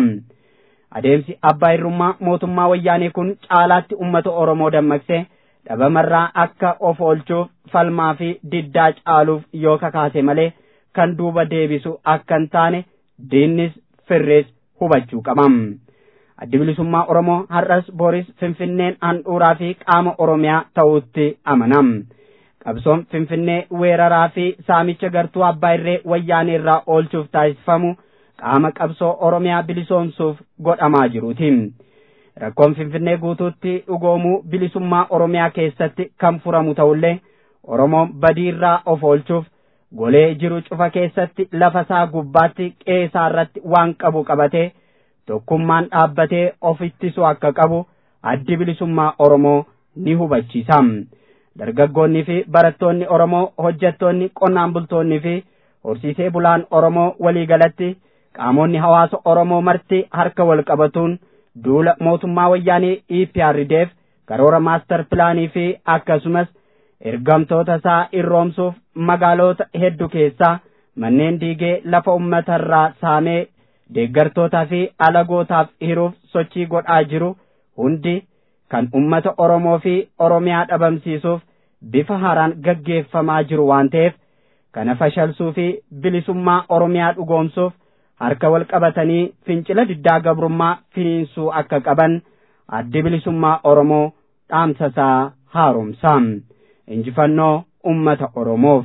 Adeemsi abbaa irrummaa mootummaa wayyaanee kun caalaatti uummata Oromoo dammaqsee dhabamarraa akka of oolchuuf falmaa fi diddaa caaluuf yoo kakaase malee kan duuba deebisu akka hin taane diinnis firrees hubachuu qaba. Addi bilisummaa Oromoo har'as Booris Finfinneen handhuuraa fi qaama Oromiyaa ta'uutti amana. Qabsoon Finfinnee weeraraa fi saamicha gartuu abbaa irree wayyaanee irraa oolchuuf taasifamu qaama qabsoo Oromiyaa bilisoomsuuf godhamaa jiruuti. Rakkoon Finfinnee guutuutti dhugoomuu bilisummaa Oromiyaa keessatti kan furamu ta'ullee Oromoon badiirraa of oolchuuf golee jiru cufa keessatti lafa isaa gubbaatti qeesaa irratti waan qabu qabatee tokkummaan dhaabbatee of ittisuu akka qabu addi bilisummaa Oromoo ni hubachiisa. Dargaggoonni fi barattoonni Oromoo hojjettoonni qonnaan bultoonni fi horsiisee bulaan Oromoo waliigalatti qaamonni hawaasa Oromoo marti harka wal qabatuun duula mootummaa wayyaanee EPRDF karoora maastar pilaanii fi akkasumas ergamtoota isaa irroomsuuf magaalota hedduu keessaa manneen diigee lafa uummatarraa saamee deeggartootaa fi alagootaaf hiruuf sochii godhaa jiru hundi kan ummata Oromoo fi Oromiyaa dhabamsiisuuf bifa haaraan gaggeeffamaa jiru waan ta'eef kana fashalsuu fi bilisummaa Oromiyaa dhugoomsuuf harka wal qabatanii fincila diddaa gabrummaa finiinsuu akka qaban addi bilisummaa Oromoo dhaamsasaa haaromsa. Injifannoo ummata Oromoof.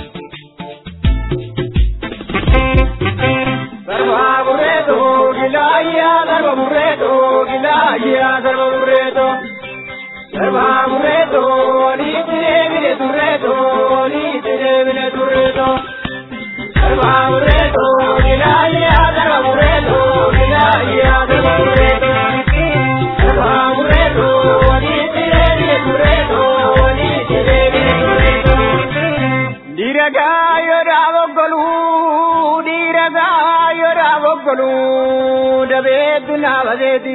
Sarvaa burreetu gilaa ayya darba burreeto gila ayya darba burreeto darba burreeto ni tire bile turreeto ni tire bile turreeto darba burreeto gila ayya darba burreeto gila ayya darba burreeto darba burreeto ni tire bile turreeto ni tire bile turreeto diraga yoda boggolu diraga yoda boggolu dabeetu naabadeeti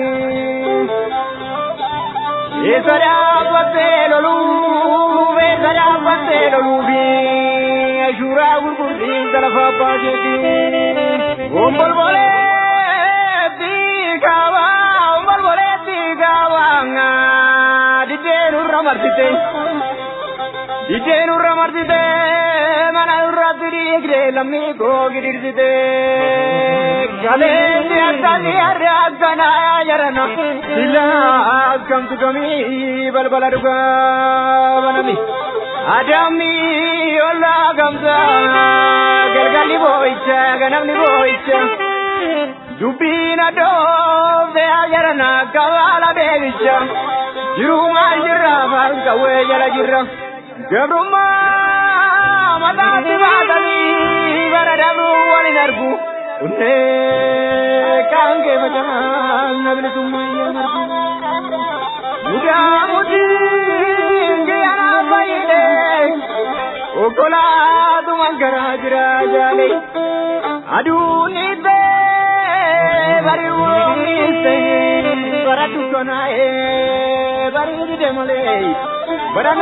eesada battee lolu beesada battee lolu fi ashuuraa gurgurtiin talafa baaseeti ombolboleetti kaaba ombolboleetti kaaba diddeen urra marsite diddeen urra marsite mana irratti dhiigde lammii koo gidirsite galeetti akkasi harre akkana jarana sila akkamtu kamii balbala dhugaa banami adamni olla gamsa galgalli boo'icha ganamni boo'icha dubbiin adoofte jarana kabaala beebicha jirumaan jirra afaan qawwee jala jirra gabrummaa mataatti baatanii bara dabru walin argu unnee kaan kee facamaan nabilisummaa iyyaan argu mudaa mutiin giyyanaa fayyide okkolaatuman garaa jira jaale aduun itte bari woomiste bara dukkanaa'ee bari dide malee bara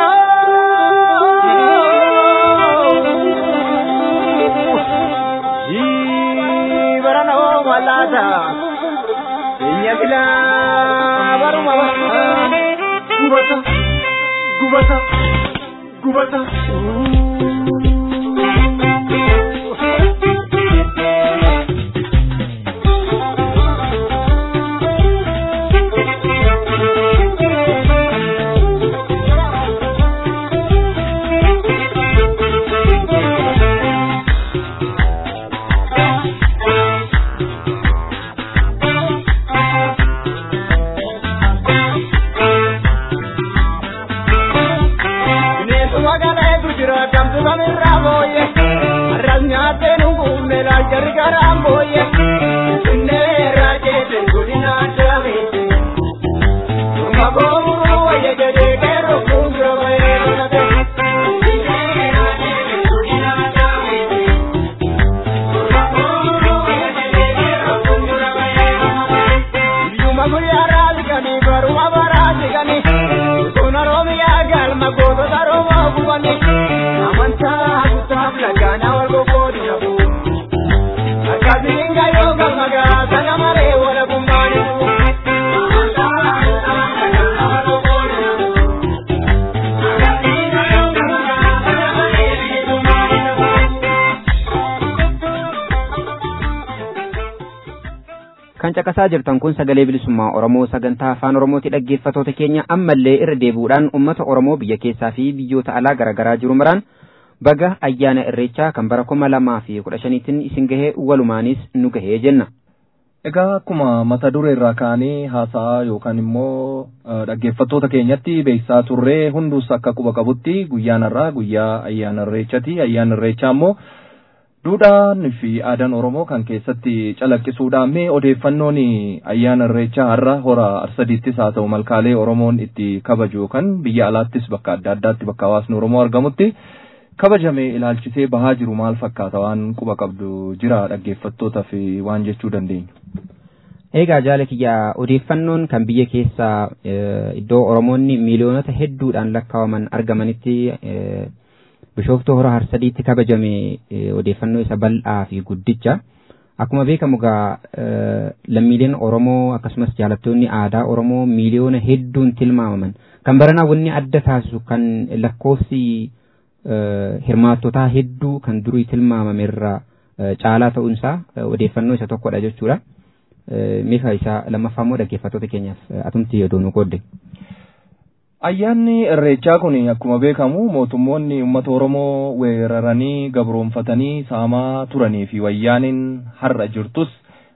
barana o malata enya kila baruma gubata gubata gubata Bineensuma galeetu jira kamtu kamirraa booyye arras nyaattee nungumme laaljarri garaan booyye finneerraa jeete godina daamete Durma goomuu wayya jedhee qeerroo fuuldura bahee dhugate Finneerraa jeete godina daamete Durma goomuu wayya jedhee qeerroo fuuldura bahee dhugate Iyyuma guyyaa raasiganii baruma baraasiganii Tuna Oromiyaa galma gootota Oromoo gubanii amantaa guddaaf lagaanaa wal gogoodi qabu. Akkasiin gayyoo galma gaasa namaree wala gummaani Kan caqasaa jirtan kun sagalee bilisummaa Oromoo sagantaa afaan Oromooti dhaggeeffatoota keenya ammallee irra deebi'uudhaan uummata Oromoo biyya keessaa fi biyyoota alaa garaagaraa jiru maraan baga ayyaana irreechaa kan bara kuma lamaa fi kudha shaniitiin isin gahee walumaanis nu gahee jenna. Egaa akkuma mata duree irraa kaanee haasaa yookaan immoo eh, dhaggeeffattoota keenyatti beeksisaa turree hundus akka quba qabutti guyyaan irraa guyyaa ayyaana irreechati. Ayyaana irreechaa immoo duudhaan fi aadaan Oromoo kan keessatti calaqqisuudhaan mee odeeffannoon ayyaana irreechaa har'a hora arsadiittis haa ta'u malkaalee Oromoon itti kabaju yookaan biyya alaattis bakka adda addaatti bakka hawaasni Oromoo argamutti kabajamee ilaalchisee bahaa jiru maal fakkaata waan quba qabdu jira dhaggeeffattoota fi waan jechuu dandeenyu. Egaa jaala kiyyaa odeeffannoon kan biyya keessaa eh, iddoo Oromoonni miiliyoonota hedduudhaan lakkaa'aman argamanitti eh, bishooftuu hora harsadiitti kabajame eh, odeeffannoo isa bal'aa fi guddicha. Akkuma beekamu egaa eh, lammiileen Oromoo akkasumas jaalattoonni aadaa Oromoo miiliyoona hedduun tilmaamaman. Kan baranaa wanni adda taasisu kan lakkoofsi eh, hirmaattotaa hedduu kan durii tilmaamame irraa eh, caalaa ta'uunsaa eh, odeeffannoo isa tokkodha jechuudha. Eh, Meeshaa isaa lammaffaa immoo dhaggeeffattoota keenyaaf eh, atumti odoo nu qoodde. Ayyaanni irreechaa kun akkuma beekamu mootummoonni uummata Oromoo weeraranii gabroonfatanii saamaa turanii fi wayyaaniin har'a jirtus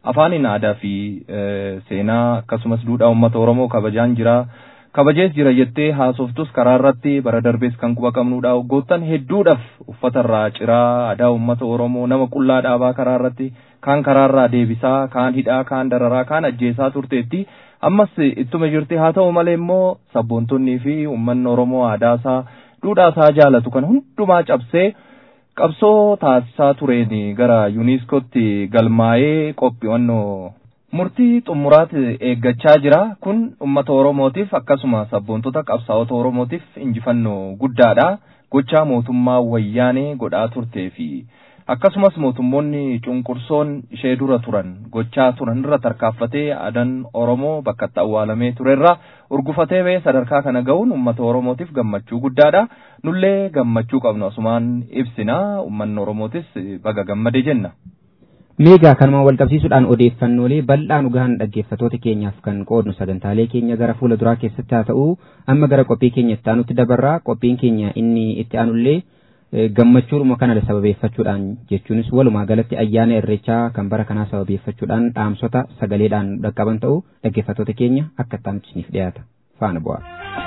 afaaniin aadaa fi seenaa akkasumas duudhaa uummata Oromoo kabajaan jira. kabajees jira jettee haasoftus karaa irratti bara darbees kan quba qabnudha waggoottan hedduudhaaf uffatarraa ciraa aadaa uummata oromoo nama qullaa dhaabaa karaa irratti kaan karaarraa deebisaa kaan hidhaa kaan dararaa kaan ajjeesaa turteetti ammas ittuma jirti haa ta'u malee immoo sabboontonnii fi uummanni oromoo aadaasaa duudhaasaa jaalatu kan hundumaa cabsee qabsoo taasisaa tureen gara yuuniskootti galmaa'ee qophiiwwannoo murtii xumuraati eeggachaa jira kun ummata oromootiif akkasuma sabboontota qabsaa'ota oromootiif injifannoo guddaadha gochaa mootummaa wayyaanee godhaa turtee fi akkasumas mootummoonni cunqursoon ishee dura turan gochaa turan irra tarkaaffatee aadaan oromoo bakka itti awwaalamee turerra urgufatee ba'ee sadarkaa kana ga'uun ummata oromootiif gammachuu guddaadha nullee gammachuu qabnu asumaan ibsina ummanni oromootis baga gammade jenna. Meegaa kanuma wal qabsiisuudhaan odeeffannoolee bal'aa nu gahan dhaggeeffatoota keenyaaf kan qoodnu sagantaalee keenya gara fuula duraa keessatti haa ta'u amma gara qophii keenya itti aanutti dabarraa qophiin keenya inni itti aanullee gammachuudhuma kana sababeeffachuudhaan jechuunis walumaa galatti ayyaana irreechaa kan bara kanaa sababeeffachuudhaan dhaamsota sagaleedhaan dhaqqaban ta'u dhaggeeffatoota keenya akka itti dhiyaata faana bu'aa.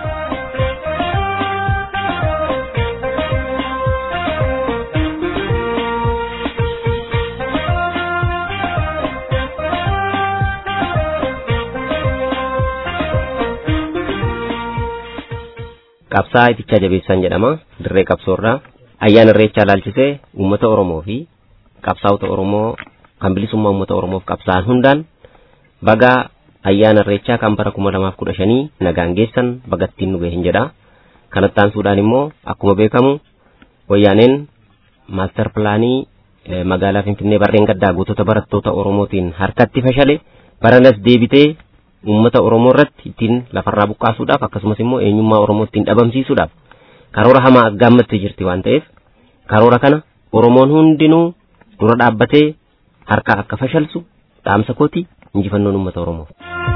qabsaa itichaa jabeessan jedhama dirree qabsoorraa ayyaana irreechaa laalchisee uummata oromoo fi qabsaa'ota oromoo kan bilisummaa uummata oromoof qabsaa'an hundaan baga ayyaana irreechaa kan bara kuma lamaaf kudha shanii nagaan geessan bagattiin nu gahin jedha kanatti aansuudhaan immoo akkuma beekamu wayyaaneen maastar pilaanii magaalaa finfinnee barreen gaddaa gootota barattoota oromootiin harkatti fashale baranas deebitee uummata oromoo irratti ittiin lafarraa buqqaasuudhaaf akkasumas immoo eenyummaa oromoo ittiin dhabamsiisuudhaaf karoora hamaa aggaammattee jirti waan ta'eef karoora kana oromoon hundinuu dura dhaabbatee harka akka fashalsu dhaamsa kooti injifannoon uummata oromoof.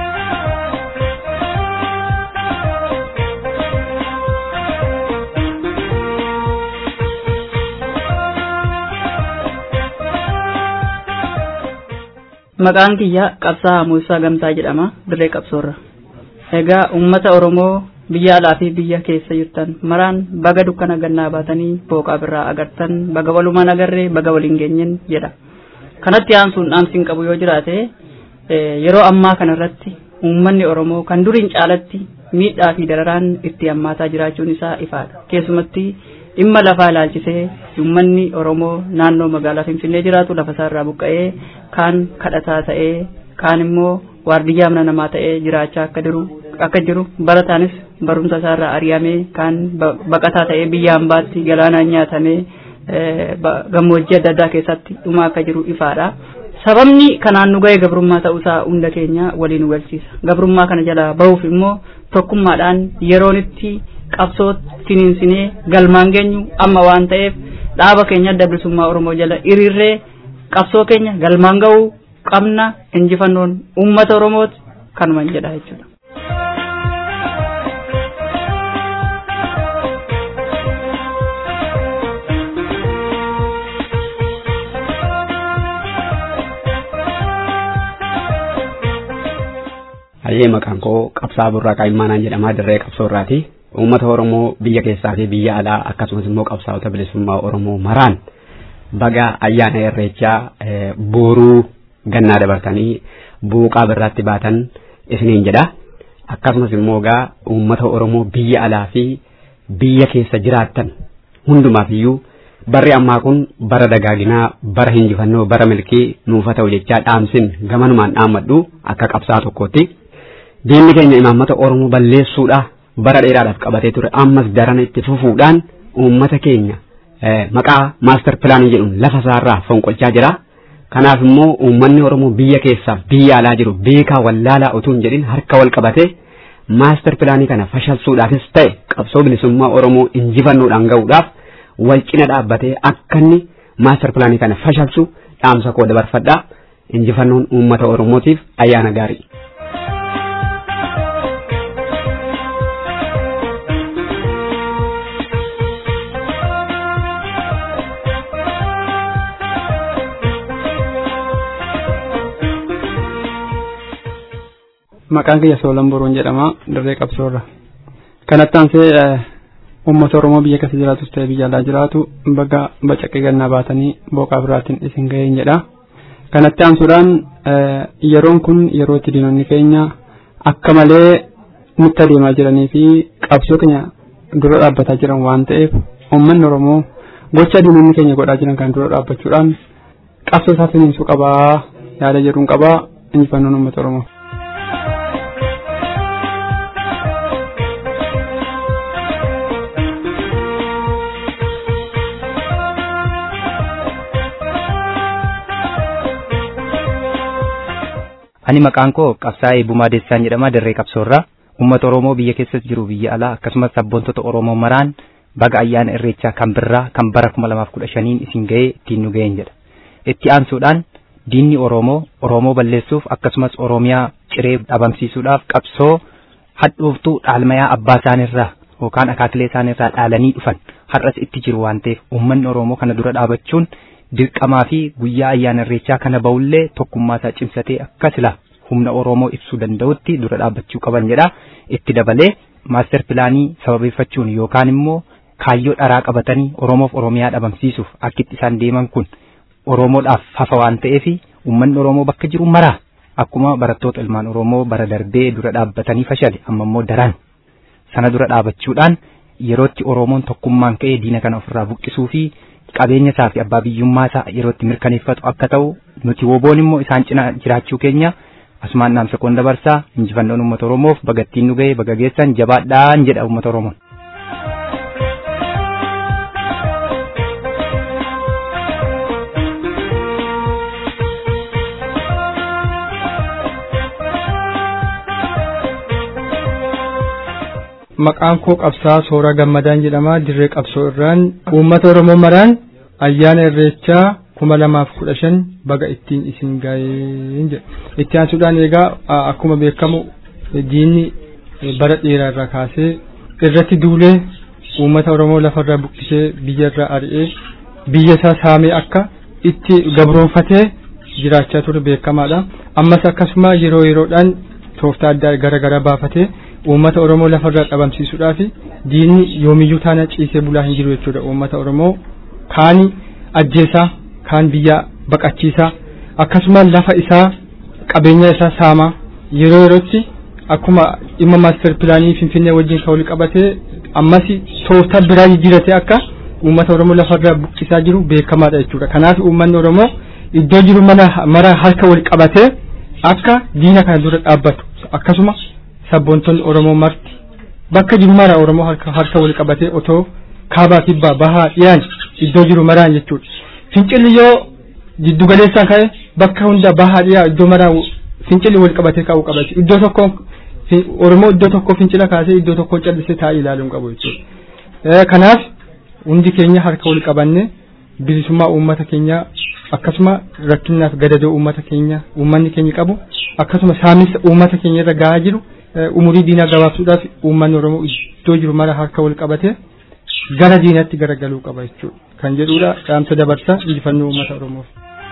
Maqaan kiyya qabsaa Muusaa Gamtaa jedhama dirree qabsoorra. Egaa uummata Oromoo biyya alaa fi biyya keessa jirtan maraan baga dukkana gannaa baatanii booqaa birraa agartan baga walumaan agarree baga waliin geenyen jedha. Kanatti aansuun dhaamsiin qabu yoo jiraate yeroo ammaa kanarratti uummanni Oromoo kan duriin caalatti miidhaa fi dararaan itti hammaataa jiraachuun isaa ifaadha. Keessumatti dhimma lafaa ilaalchisee uummanni Oromoo naannoo magaalaa Finfinnee jiraatu lafa isaarraa buqqa'ee kaan kadhataa ta'ee kaan immoo waardiyyaa mana namaa ta'ee jiraachaa akka jiru akka jiru barataanis barumsa isaarraa ari'amee kaan baqataa ta'ee biyya hambaatti galaanaan nyaatamee gammoojjii adda addaa keessatti dhumaa akka jiru ifaadha. Sababni kanaan nu ga'e gabrummaa ta'uusaa hunda keenya waliin nu galchiisa. Gabrummaa kana jalaa bahuuf immoo tokkummaadhaan yeroon itti qabsoo finiinsinee galmaan geenyu amma waan ta'eef dhaaba keenya adda bilisummaa Oromoo jala hiriirree qabsoo keenya galmaan ga'uu qabna injifannoon uummata Oromooti kanuma jedha jechuudha. Hayyee maqaan koo qabsaa burraaqaa immaanaan jedhamaa dirree qabsoorraati. Uummata Oromoo biyya keessaa fi biyya alaa akkasumas immoo qabsaa'ota bilisummaa Oromoo maraan baga ayyaana irreechaa booruu gannaa dabartanii buuqaa birraatti baatan isiniin jedha. Akkasumas immoo gaa uummata Oromoo biyya alaa fi biyya keessa jiraattan hundumaaf iyyuu barri ammaa kun bara dagaaginaa bara injifannoo bara milkii nuufa ta'u jechaa dhaamsin gamanumaan dhaammadhu akka qabsaa tokkootti. Diinni keenya imaammata Oromoo balleessuudha bara dheeraadhaaf qabatee ture ammas darana itti fufuudhaan uummata keenya maqaa maastar pilaanii jedhuun lafa isaarraa fonqolchaa jira. Kanaaf immoo uummanni Oromoo biyya keessaaf biyya alaa jiru beekaa wallaalaa utuu hin jedhin harka wal qabatee maastar pilaanii kana fashalsuudhaafis ta'e qabsoo bilisummaa Oromoo injifannoodhaan ga'uudhaaf wal cina dhaabbatee akka inni maastar pilaanii kana fashalsu dhaamsa koo dabarfadhaa injifannoon uummata Oromootiif ayyaana gaarii. maqaan kiyya Soolan Boruun jedhama dirree qabsoorra. Kanatti aansee uummata Oromoo biyya keessa jiraatus ta'e biyya alaa jiraatu baga bacaqee gannaa baatanii booqaa biraatiin isin ga'een jedha. Kanatti aansuudhaan yeroon kun yeroo itti diinonni keenya akka malee nutti adeemaa jiranii fi qabsoo keenya dura dhaabbataa jiran waan ta'eef uummanni Oromoo gocha diinonni keenya godhaa jiran kan dura dhaabbachuudhaan qabsoo isaa finiinsuu qabaa yaada jedhuun qabaa injifannoon uummata Oromoo. Ani maqaan koo qabsaa'ee Bumaa Deessaan jedhama dirree qabsoorraa uummata Oromoo biyya keessas jiru biyya alaa akkasumas sabboontota Oromoo maraan baga ayyaana irreechaa kan birraa kan bara kuma lamaaf kudha shaniin isin ga'ee ittiin nu ga'een jedha. Itti aansuudhaan diinni Oromoo Oromoo balleessuuf akkasumas Oromiyaa ciree dhabamsiisuudhaaf qabsoo hadhooftuu dhaalmayaa abbaa isaanirraa yookaan akaakilee isaanirraa dhaalanii dhufan har'as itti jiru waan ta'eef uummanni Oromoo kana dura dhaabachuun dirqamaa fi guyyaa ayyaana irreechaa kana ba'ullee tokkummaa isaa cimsatee akka sila humna Oromoo ibsuu danda'utti dura dhaabbachuu qaban jedha. Itti dabalee maaster pilaanii sababeeffachuun yookaan immoo kaayyoo dharaa qabatanii Oromoof Oromiyaa dhabamsiisuuf akkitti isaan deeman kun Oromoodhaaf hafa waan ta'eef uummanni Oromoo bakka jiru maraa akkuma barattoota ilmaan Oromoo bara darbee dura dhaabbatanii fashale amma immoo daran sana dura dhaabachuudhaan yerootti Oromoon tokkummaan ka'ee diina kana ofirraa buqqisuu fi qabeenya isaa fi abbaa biyyummaa isaa yerootti mirkaneeffatu akka ta'u nuti woboon immoo isaan cina jiraachuu keenya asumaan dhaamsa koon dabarsaa injifannoon uummata Oromoof bagattiin nu ga'e baga geessan jabaadhaan jedha uummata Oromoon. maqaan koo qabsaa soora gammadaan jedhama dirree qabsoo irraan uummata oromoo maraan ayyaana irreechaa kuma lamaaf kudha shan baga ittiin isin ga'een jedha itti aansuudhaan egaa akkuma beekamu diinni bara dheeraa irraa kaasee irratti duulee uummata oromoo lafarraa buqqisee biyyarraa ari'ee biyya isaa saamee akka itti gabroonfatee jiraachaa ture beekamaadha ammas akkasuma yeroo yeroodhaan tooftaa addaa gara gara baafatee uummata oromoo lafarraa dhabamsiisuudhaaf diinni yoomiyyuu taana ciisee bulaa hin jiru jechuudha uummata oromoo kaani ajjeesaa kaan biyya baqachiisaa akkasuma lafa isaa qabeenya isaa saamaa yeroo yerootti akkuma dhimma maaster pilaanii finfinnee wajjin kan wal qabatee ammas tooftaa biraa jijjiiratee akka uummata oromoo lafarraa buqqisaa jiru beekamaadha jechuudha kanaaf uummanni oromoo iddoo jiru mana mara harka wal qabatee akka diina kana dura dhaabbatu akkasuma sabboontonni oromoo marti bakka jiru mara oromoo harka wal qabatee otoo kaabaa kibbaa bahaa dhiyaan iddoo jiru maraan jechuudha fincilli yoo jiddu galeessaan ka'e bakka hunda bahaa dhiyaa iddoo maraa fincilli wal qabatee ka'uu qaba iddoo tokko oromoo iddoo tokko fincila kaasee iddoo tokko callisee taa'ee ilaaluu qabu jechuudha kanaaf hundi keenya harka wal qabanne bilisummaa uummata keenya akkasuma rakkinaaf gadadoo uummata keenya uummanni keenya qabu akkasuma saamisa uummata keenya irra gahaa jiru umurii diinaa gabaabsuudhaaf uummanni oromoo iddoo jiru mara harka wal qabatee gara diinatti garagaluu qaba jechuudha kan jedhudha dhaamsa dabarsa injifannoo uummata oromoof.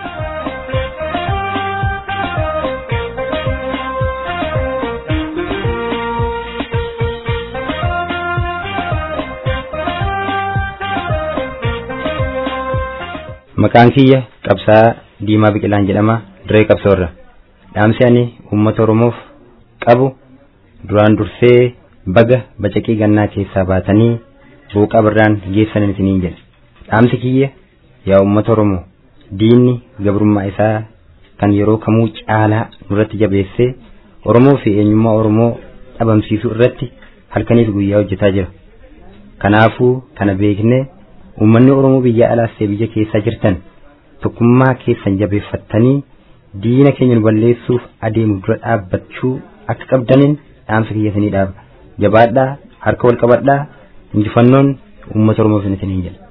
Maqaan kiyya qabsaa Diimaa Biqilaan jedhama dirree qabsoorra. Dhaamsi ani uummata Oromoof qabu duraan dursee baga bacaqii gannaa keessaa baatanii booqaa birraan geessan isiniin jedha. Dhaamsi kiyya yaa uummata Oromoo diinni gabrummaa isaa kan yeroo kamuu caalaa nurratti jabeessee Oromoo fi eenyummaa Oromoo dhabamsiisuu irratti halkaniif guyyaa hojjetaa jira. Kanaafuu kana beeknee uummanni Oromoo biyya alaas ta'e biyya keessaa jirtan tokkummaa keessan jabeeffattanii diina keenya nu balleessuuf adeemu dura dhaabbachuu akka qabdaniin dhaamsa kiyya isinii dhaaba. Jabaadhaa harka wal qabadhaa injifannoon uummata Oromoof isiniin jedha.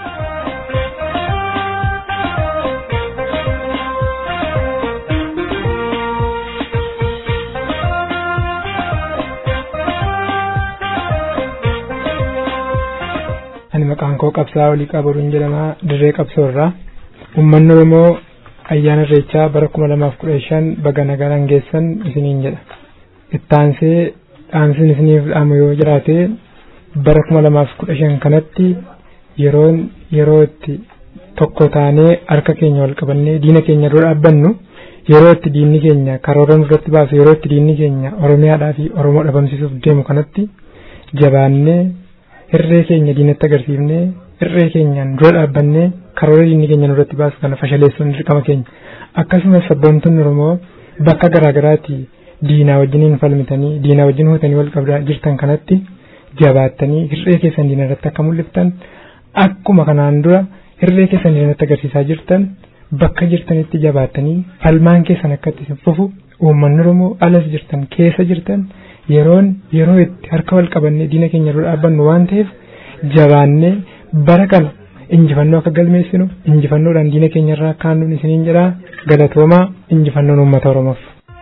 ani maqaan koo qabsaa olii qabaruun jedhama dirree qabsoorraa uummanni oromoo ayyaana irreechaa bara kuma lamaaf kudha shan baga nagaan geessan isiniin jedha ittaansee dhaamsiin isiniif dhaamu yoo jiraate bara kuma lamaaf kudha shan kanatti yeroon yeroo itti tokko taanee harka keenya wal qabannee diina keenya dura dhaabbannu yeroo itti diinni keenya karoora nurratti baasu yeroo itti diinni keenya oromiyaadhaa fi oromoo dhabamsiisuuf deemu kanatti jabaannee irree keenya diinatti agarsiifnee irree keenyaan dura dhaabbannee karoora diinni keenya nurratti baasu kana fashaleessuun dirqama keenya akkasumas sabboontonni oromoo bakka garaagaraatti diinaa wajjiniin falmitanii diinaa wajjin hootanii wal qabdaa jirtan kanatti jabaattanii hirree keessan diina irratti akka mul'iftan akkuma kanaan dura hirree keessan diina irratti agarsiisaa jirtan bakka jirtanitti jabaattanii falmaan keessan akka itti fufu uummanni oromoo alas jirtan keessa jirtan yeroon yeroo itti harka wal qabannee diina keenya dura dhaabbannu waan ta'eef jabaannee bara kana injifannoo akka galmeessinu injifannoodhaan diina keenya irraa kaannuun isiniin jedhaa galatoomaa injifannoon uummata oromoof.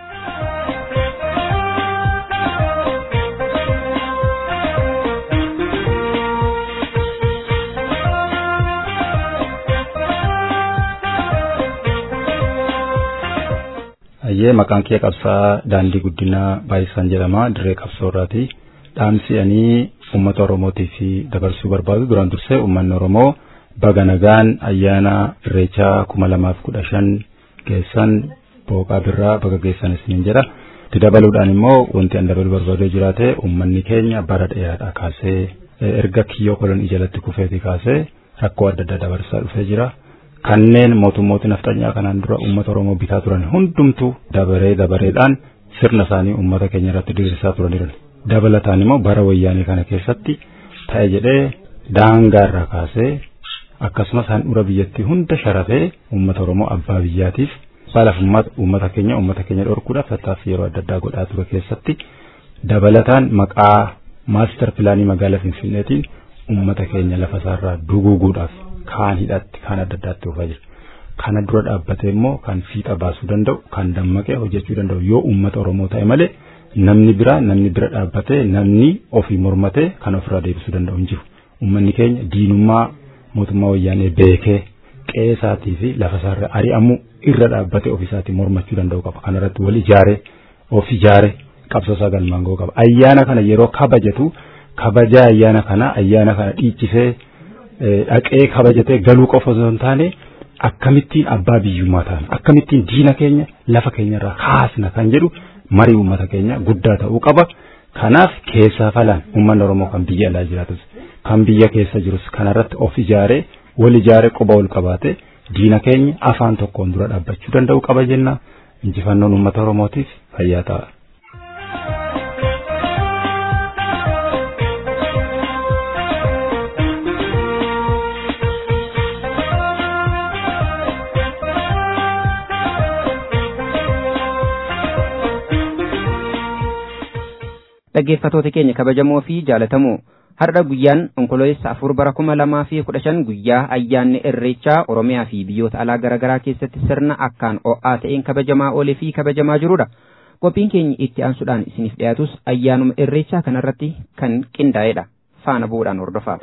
Ayyee maqaan kee qabsaa daandii guddinaa baay'isaan jedhama dirree qabsoorraati. Dhaamsi ani uummata Oromootii fi dabarsuu barbaadu duraan dursee uummanni Oromoo baga nagaan ayyaana irreechaa kuma lamaaf kudha shan geessan booqaa birraa baga geessan isiniin jedha. Itti dabaluudhaan immoo wanti an dabaluu barbaadee jiraate uummanni keenya bara dheeraadhaa kaasee erga kiyyoo kolonii jalatti kufeeti kaasee rakkoo adda addaa dabarsaa dhufee jira. kanneen mootummooti nafxanyaa kanaan dura uummata Oromoo bitaa turan hundumtuu dabaree dabareedhaan sirna isaanii uummata keenya irratti diriirsaa turaniiru. Dabalataan immoo bara wayyaanee kana keessatti ta'e jedhee daangaarraa kaasee akkasumas handhuura biyyattii hunda sharafee uummata Oromoo abbaa biyyaatiif balafummaata uummata keenya uummata keenya dhorkuudhaaf tattaaffii yeroo adda addaa godhaa ture keessatti dabalataan maqaa maastar pilaanii magaalaa Finfinneetiin uummata keenya lafa isaarraa duguuguudhaaf kaan hidhatti kaan adda addaatti dhufaa jira. Kana dura dhaabbatee immoo kan fiixa baasuu danda'u kan dammaqee hojjechuu danda'u yoo uummata Oromoo ta'e malee namni biraa namni bira dhaabbatee namni ofii mormatee kan ofirraa deebisuu danda'u hin jiru. Uummanni keenya diinummaa mootummaa wayyaanee beekee qe'ee isaatii fi lafa isaarra ari'amuu irra dhaabbatee ofiisaatii mormachuu danda'u qaba. Kanarratti wal ijaaree of ijaaree qabsoo isaa galmaan ga'uu qaba. Ayyaana kana yeroo kabajatu kabajaa ayyaana kana ayyaana kana dhiichisee dhaqee kabajatee galuu qofa osoo hin taane akkamittiin abbaa biyyummaa taana akkamittiin diina keenya lafa keenyarraa kaasna kan jedhu marii uummata keenya guddaa ta'uu qaba. Kanaaf keessaa falaan uummanni Oromoo kan biyya alaa jiraatus kan biyya keessa jirus kanarratti of ijaaree wal ijaaree quba ol qabaate diina keenya afaan tokkoon dura dhaabbachuu danda'u qaba jenna. Injifannoon uummata Oromootiif fayyaa ta'a. dhaggeeffatoota keenya kabajamoo fi jaalatamoo har'a guyyaan onkololeessa afur bara kuma lamaa fi kudha shan guyyaa ayyaanni irreechaa oromiyaa fi biyyoota alaa garaagaraa keessatti sirna akkaan o'aa ta'een kabajamaa oolee fi kabajamaa jirudha. Qophiin keenya itti aansuudhaan isiniif dhiyaatus ayyaanuma irreechaa kanarratti kan qindaa'edha. Faana bu'uudhaan hordofaa.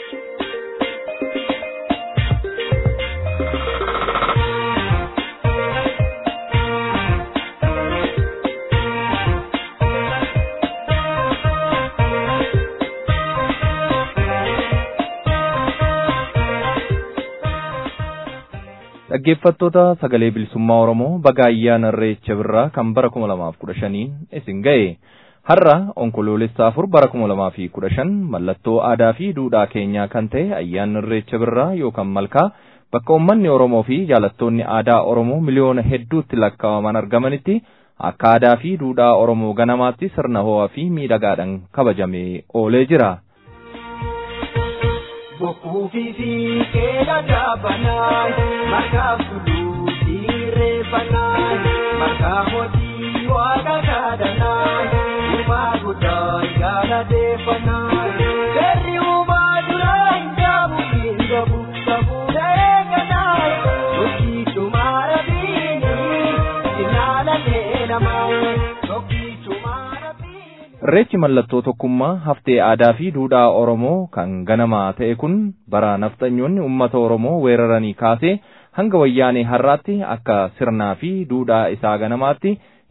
dhaggeeffattoota sagalee bilisummaa Oromoo baga ayyaana irreecha birraa kan bara kuma lamaaf kudha shaniin isin ga'e. Har'a onkoloolessa afur bara kuma lamaa fi kudha shan mallattoo aadaa fi duudhaa keenyaa kan ta'e ayyaanni irreecha birraa yookaan malkaa bakka uummanni Oromoo fi jaalattoonni aadaa Oromoo miliyoona hedduutti lakkaa'aman argamanitti akka aadaa fi duudhaa Oromoo ganamaatti sirna ho'aa fi miidhagaadhaan kabajamee oolee jira. Bokkuu fi fiigee dadhaabanaa margaa fuluu dhiirree banaa margaa hojii waaqa kadhanaa uumaa guddaa gaalateeffanaa seerri uumaa duraa hin jaabu hin gabu safuudha eeganaa tokkii cumaara biini ilaala leelamaa tokkii cumaara Irreechi mallattoo tokkummaa haftee aadaa fi duudhaa Oromoo kan ganamaa ta'e kun bara nafxanyoonni uummata Oromoo weeraranii kaasee hanga wayyaanee har'aatti akka sirnaa fi duudhaa isaa ganamaatti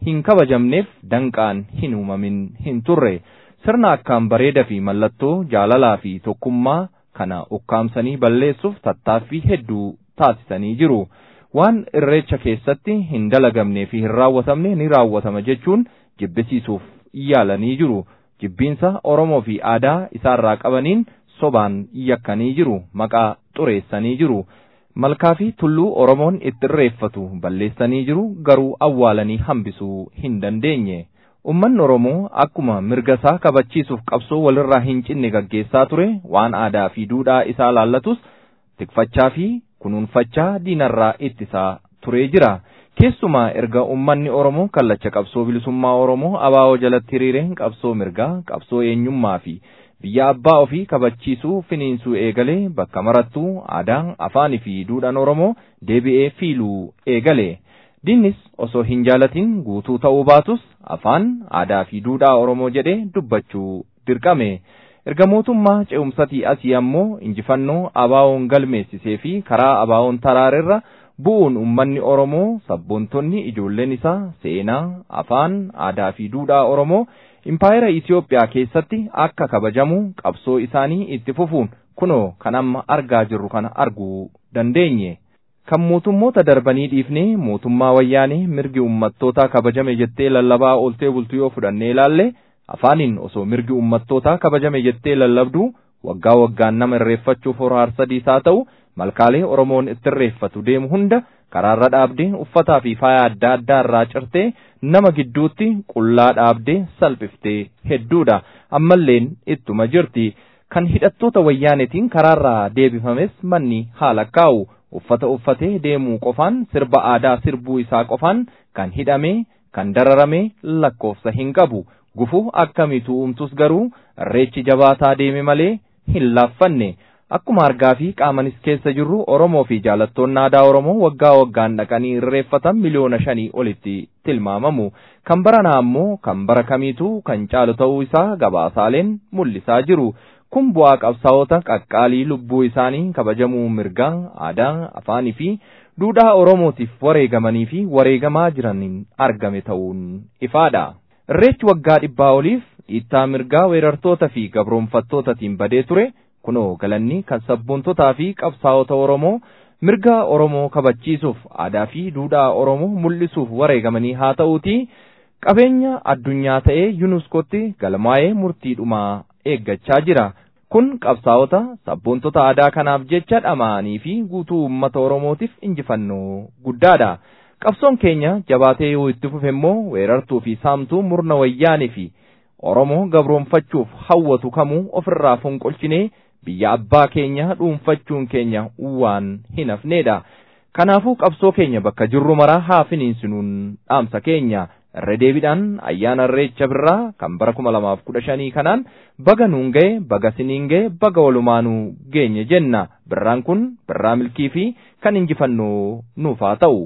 hin kabajamneef danqaan hin uumamin hin turre sirna akkaan bareedaa fi mallattoo jaalalaa fi tokkummaa kana ukkaamsanii balleessuuf tattaaffii hedduu taasisanii jiru. Waan irreecha keessatti hin dalagamnee fi hin raawwatamne ni raawwatama jechuun jibbisiisuuf yaalanii jiru. Jibbiinsa Oromoo fi aadaa isaarraa qabaniin sobaan yakkanii jiru. Maqaa xureessanii jiru. Malkaa fi tulluu Oromoon itti irreeffatu balleessanii jiru garuu awwaalanii hambisuu hin dandeenye. Uummanni Oromoo akkuma mirga isaa kabachiisuuf qabsoo walirraa hin cinne gaggeessaa ture waan aadaa fi duudhaa isaa laallatus tikfachaa fi kunuunfachaa diinarraa ittisaa turee jira. Keessumaa erga uummanni Oromoo kallacha qabsoo bilisummaa Oromoo abaa'oo jalatti hiriireen qabsoo mirgaa, qabsoo eenyummaa fi biyya abbaa ofii kabachiisuu finiinsuu eegalee bakka marattuu aadaa, afaanii fi duudhaan Oromoo deebi'ee fiiluu eegale. Dinnis osoo hin jaalatin guutuu ta'uu baatus afaan aadaa fi duudhaa Oromoo jedhee dubbachuu dirqame. Erga mootummaa ce'umsatii asii ammoo injifannoo abaawoon galmeessisee fi karaa abaawoon taraarerra bu'uun uummanni Oromoo sabboontonni ijoolleen isaa seenaa, afaan, aadaa fi duudhaa Oromoo impaayera Itoophiyaa keessatti akka kabajamu qabsoo isaanii itti fufuun kunoo kan amma argaa jirru kana arguu dandeenye. Kan mootummoota darbanii dhiifnee mootummaa wayyaanee mirgi uummattootaa kabajame jettee lallabaa ooltee bultu yoo fudhannee ilaalle afaaniin osoo mirgi uummattootaa kabajame jettee lallabdu waggaa waggaan nama irreeffachuuf hora sadiis haa ta'u malkaalee Oromoon itti irreeffatu deemu hunda karaarra dhaabdee uffataa fi faaya adda addaa irraa cirtee nama gidduutti qullaa dhaabdee salphiftee hedduudha ammalleen ittuma jirti kan hidhattoota wayyaanetiin karaarraa deebifames manni haala kaa'u uffata uffatee deemuu qofaan sirba aadaa sirbuu isaa qofaan kan hidhame kan dararame lakkoofsa hin qabu gufuu akkamiitu uumtus garuu irreechi jabaataa deeme malee hin laaffanne akkuma argaa fi qaamanis keessa jirru Oromoo fi jaalattoonni aadaa Oromoo waggaa waggaan dhaqanii irreeffatan miliyoona shanii olitti tilmaamamu kan baranaa ammoo kan bara kamiitu kan caalu ta'uu isaa gabaasaaleen mul'isaa jiru. kun bu'aa qabsaa'ota qaqqaalii lubbuu isaanii kabajamuu mirgaa aadaa afaanii fi duudhaa oromootiif wareegamanii fi wareegamaa jiraniin argame ta'uun ifaadha. Irreechi waggaa dhibbaa oliif dhiittaa mirgaa weerartoota fi gabroonfattootatiin badee ture kunoo galanni kan sabboontotaa fi qabsaa'ota Oromoo mirga Oromoo kabachiisuuf aadaa fi duudhaa Oromoo mul'isuuf wareegamanii haa ta'uuti qabeenya addunyaa ta'ee yunuskootti galmaa'ee murtiidhumaa eeggachaa jira. Kun qabsaa'ota sabboontota aadaa kanaaf jecha dhama'anii fi guutuu uummata Oromootiif injifannoo guddaadha. Qabsoon keenya jabaatee yoo itti fufe immoo weerartuu fi saamtuu murna wayyaanii fi Oromoo gabroonfachuuf hawwatu kamuu ofirraa fonqolchinee biyya abbaa keenya dhuunfachuun keenya waan hin hafneedha. Kanaafuu qabsoo keenya bakka jirru maraa haa finiinsinuun dhaamsa keenya. irra deebiidhaan ayyaana irreecha birraa kan bara kuma lamaaf kudha shanii kanaan baga nuun ga'e baga siniin ga'e baga walumaanuu geenye jenna birraan kun birraa milkii fi kan injifannoo nuuf haa ta'u.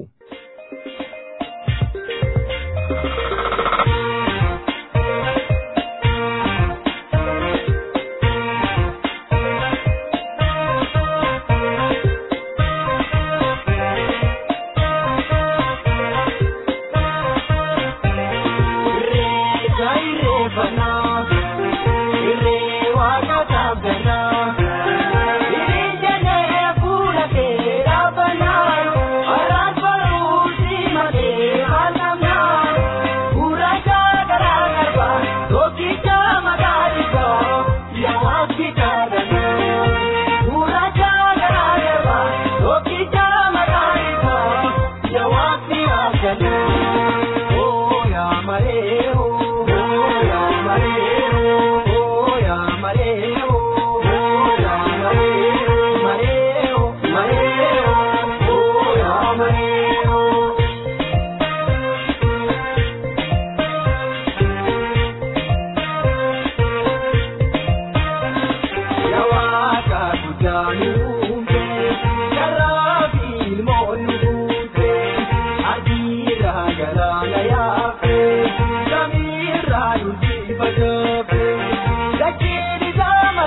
Samira, you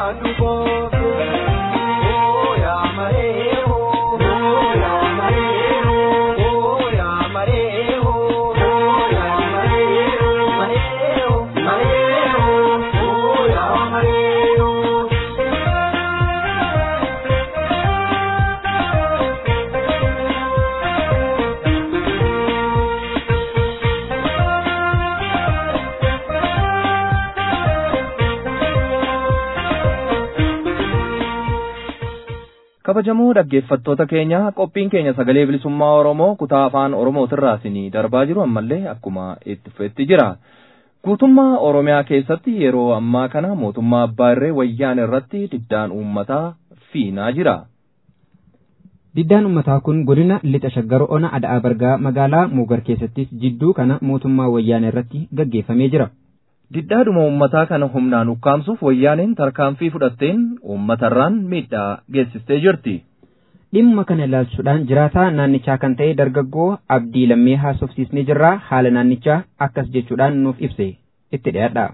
kabajamoo dhaggeeffattoota keenya qophiin keenya sagalee bilisummaa oromoo kutaa afaan oromootirraa isinii darbaa jiru ammallee akkuma itti fufetti jira guutummaa oromiyaa keessatti yeroo ammaa kana mootummaa abbaa irree wayyaan irratti diddaan uummataa fiinaa jira. Diddaan uummataa kun godina lixa shaggar ona ada'aa bargaa magaalaa muugar keessattis jidduu kana mootummaa wayyaanee irratti gaggeeffamee jira. Diddaadhuma uummataa kana humnaan ukkaamsuuf wayyaaneen tarkaanfii fudhatteen uummatarraan miidhaa geessistee jirti. Dhimma kana ilaalchuudhaan jiraataa naannichaa kan ta'e dargaggoo Abdii Lammee haasofsiisnee jirraa haala naannichaa akkas jechuudhaan nuuf ibse itti dhiyaadha.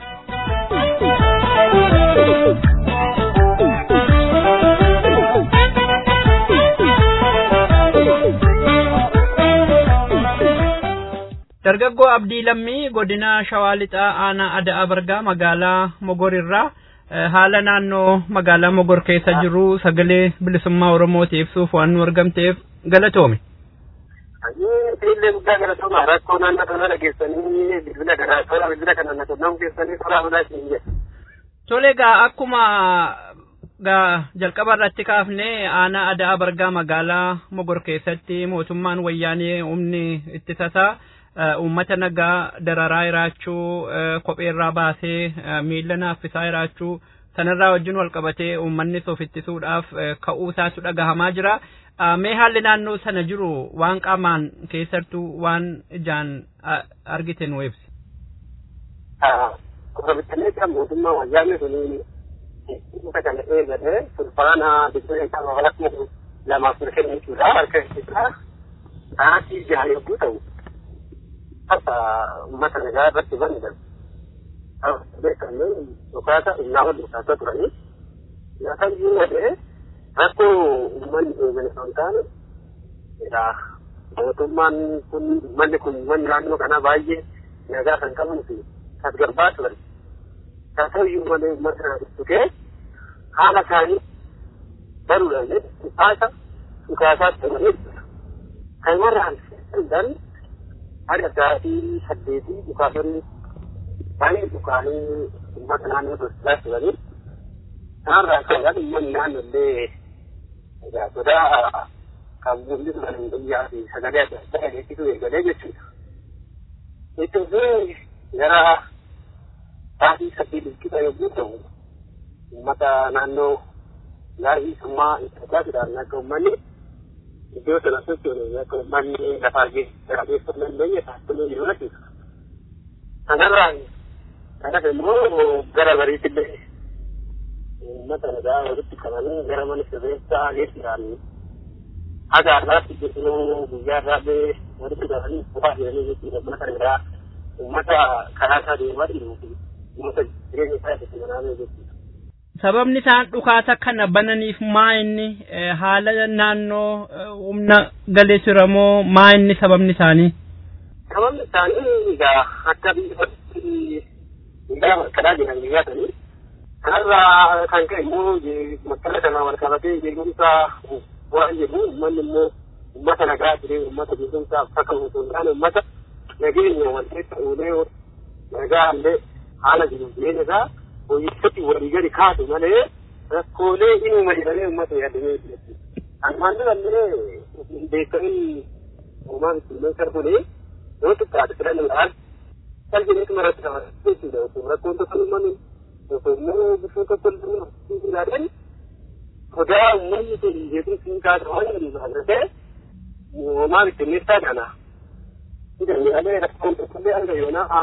dargaggoo abdii lammii godina shawaa lixaa aanaa ada'aa bargaa magaalaa mogorirraa haala naannoo magaalaa mogor keessa jiru sagalee bilisummaa oromootii ibsuuf waan nu argamteef galatoome. Illee guddaa galatooma rakkoo naannoo kana dhageessanii bilbila kana tola bilbila kana na kennamu keessanii tola bulaa isin jedhe. Tole egaa akkuma gaa jalqaba irratti kaafnee aanaa ada'aa bargaa magaalaa mogor keessatti mootummaan wayyaanee humni ittisasaa uummata nagaa dararaa jiraachuu kophee irraa baasee miila naaffisaa jiraachuu sanarraa wajjin wal qabatee uummannis of ittisuudhaaf ka'uu isaatu dhagahamaa jira. Mee haalli naannoo sana jiru waan qaamaan keessattuu waan ijaan argite nu ibsi. Koromitalee kan mootummaa wayyaanee suni isa kana eegalee fulbaana biddeen isaa babalakmu lamaaf ture jechuudha harka isaa sa'aatii jaha yogguu ta'u. hasa ummata nagaa irratti banidhan beekamne dhukaasa innaa ol dhukaasaa turanii nyaataan jiru ta'e rakkoo uummanni eegale osoo hin taane egaa mootummaan kun uummanni kun uummanni naannoo kanaa baay'ee nagaa kan qaban fi tasgabbaa turan haa ta'uyyuu malee uummata kana tuttuqee haala isaanii baruudhaan dhukaasa dhukaasaa turanii kan warraan danda'an haga sa'aatii saddeetii dhukaasanii baay'ee dhukaanii uummata naannoo tolchaa turanii kanarraa ka'uudhaan uummanni naannoo illee egaa sodaa kan mulli turan biyyaa fi sagalee adda addaa dhageessisuu eegalee jechuudha. Itti fufee gara sa'aatii saddeet bilkisa yogguu ta'u uummata naannoo gaarii summaa itti dhugaatuudhaan akka uummanni iddoo sana sochoone akka uummanni lafaa geessu hin dandeenye taasifamu yoo lakkisa. Kanarraa kanas immoo gara bariitti illee uummata nagaa walitti qabanii gara mana sirreessaa geessuudhaan haga har'aatti jechuun guyyaa irraa illee walitti qabanii qofaa jiranii jechuudha uummata nagaa uummata karaa isaa deemaa jiru fi uummata jireenya isaa itti manaamee jechuudha. sababni isaan dhukaasa kana bananiif maa inni haala naannoo humna galee jiramoo maa inni sababni isaanii. Sababni isaanii egaa akka biyya miidhaa malkalaa jiran biyyaatanii kanarraa kan ka'e immoo makkala kana wal qabatee beekumsa waan jedhu uummanni immoo uummata nagaa jiree uummata beekumsa akka osoo hin taane uummata nageenya wal keessa uulee nagaa illee haala jiru jireenya isaa hojjettatti walii gadi kaatu malee rakkoolee inuma jedhamee uummata yaadamee ammaan durallee beekamin uumaan ittiin sarfulee yoo xiqqaate filannoodhaan salphineetu maratti qabata jechuudha osoo rakkoon tokko uumamin osoo immoo bifoon tokko illee ilaalan sodaa uummanni sun beekumsi kaasa waan jedhu ta'e uumaan ittiin ibsaa kana jedhamee rakkoon tokko illee hanga yoonaa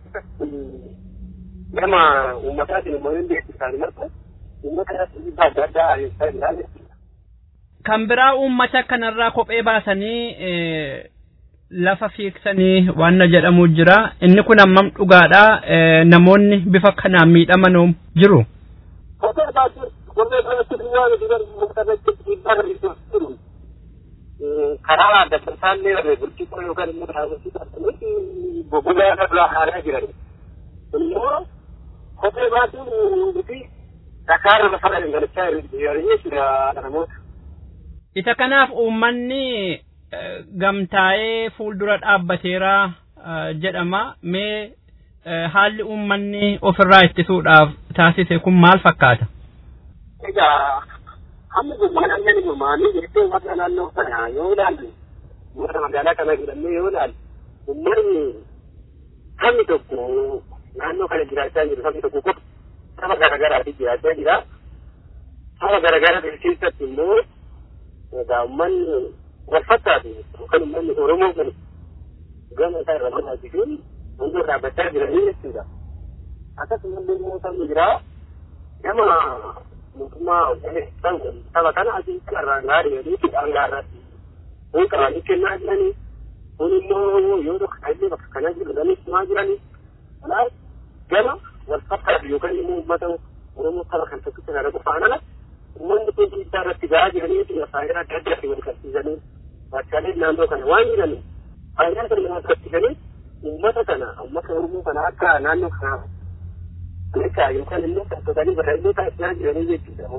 gama uummataatiin immoo hin beeksisan marta uummata dhiibbaa adda addaa adeemsisaa jira jechuudha. Kan biraa uummata kanarraa kophee baasanii lafa fiiksanii waan jedhamu jira. Inni kun hammam dhugaadha. Namoonni bifa kanaan miidhaman jiru. kophee baatu kophee baatu duwwaa gadi bari mukarratti dhiibbaa hir'isuuf jiru. Karaa adda isaallee burcuqqoo yookaan immoo dhaabbatii qabsanii gogaa irraa haaraa jiran. Immoo kophee baatuun fi dhakaarra lafa dhangalachaa jiran jechuudha namoota. Isa kanaaf uummanni gamtaa'ee fuuldura dhaabbateera jedhama. Mee haalli uummanni ofirraa ittisuudhaaf taasise kun maal fakkaata? Egaa hamma gummaan amma ni gummaanii jettee warra naannoo kana yoo ilaalle warra magaalaa kana jedhamee yoo ilaalle uummanni sabni tokko naannoo kana jiraachaa jiru sabni tokko qofa saba garaagaraati jiraachaa jira. Saba garaagaraa keessatti immoo egaa uummanni wal fakkaatu yookaan uummanni Oromoo kun gama isaa irra barbaachisuun hundi dhaabbachaa jiranii jechuudha. Akkasumallee immoo sabni biraa gama mootummaa saba kana asii irraan gaarii jedhee hidhaan gaarratti kun qabanii kennaa jiranii kun immoo yoo tokko illee bakka kana jiranii himaa jiranii kanaaf gama wal fakkaatu yookaan immoo uummata Oromoo saba kan tokkicha kana qofaan ala uummanni kun dhiibbaa irratti gahaa jiranii faayidaa adda addaatti wal qabsiisanii bakkaalee naannoo kana waan jiranii faayidaa sana wal qabsiisanii uummata kana uummata Oromoo kana akka naannoo kanaa Akka yookaan immoo taasifatanii barreeffamee taasisaa jiranii jechuudha.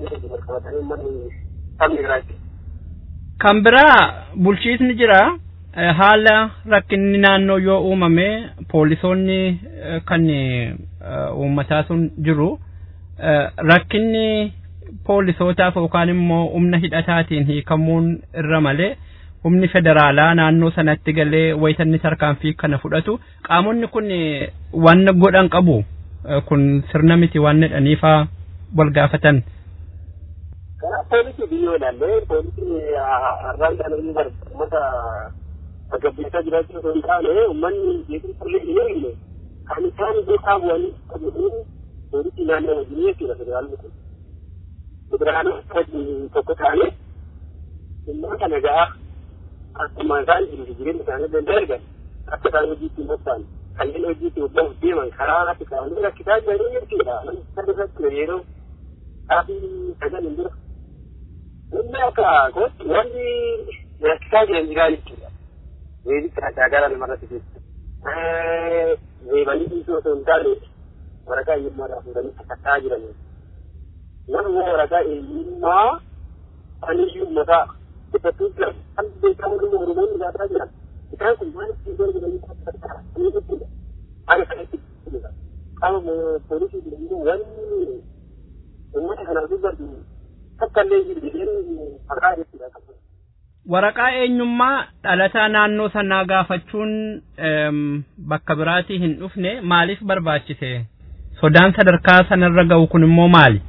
Sabni biraatti. Kan biraa bulchiisni jira haala rakkinni naannoo yoo uumame poolisoonni kan uummataa sun jiru rakkinni poolisootaaf yookaan immoo humna hidhataatiin hiikamuun irra malee humni federaalaa naannoo sanatti galee wayitanni tarkaanfii kana fudhatu qaamonni kun waan godhan qabu. kun sirna miti waan jedhaniifaa wal gaafatan. Karaa poolisii biyyoo ilaallee poolisii har'aan dhalatanii uummata gaggeessaa jiraachuu osoo hin taane uummanni beekumsa illee hin eegne kan isaan beekaa bu'anii qabuun poolisii naannoo wajjin jechuudha federaalli kun. Federaalli wajjin tokko ta'anii uummata nagaa akkuma isaan jiru jireenya isaanii danda'e argan akka isaan hojiitti hin bobba'an. kanneen hojiitti hojjetan deeman karaa irratti kaa'anii rakkisaa jiranii jechuudha. Kan irratti yeroo dhaabbii sagal hin jira. Inni akka kootti wanti rakkisaa jiran jiraa jechuudha. Weedicha addaa gara namarratti jechuudha. Reebanii dhiisuu osoo hin taane waraqaa eenyummaadhaaf fuudhanii sakattaa jiranii. Nama waraqaa eenyummaa aniyyuu mataa ibsattuu jiran kan beekamu dhuma Oromoonni gaafataa jiran. Isaan kun maal ittiin gargaaranii sakattaa ni jechuudha. Ana kanatti qaama poolisii jedhamu wanni uummata kanaaf dubbatu takka illee jiru jedheen maqaa jechuudha. Waraqaa eenyummaa dhalataa naannoo sanaa gaafachuun bakka biraatii hin dhufne maaliif barbaachise? Sodaan sadarkaa sanarra ga'u kun immoo maali?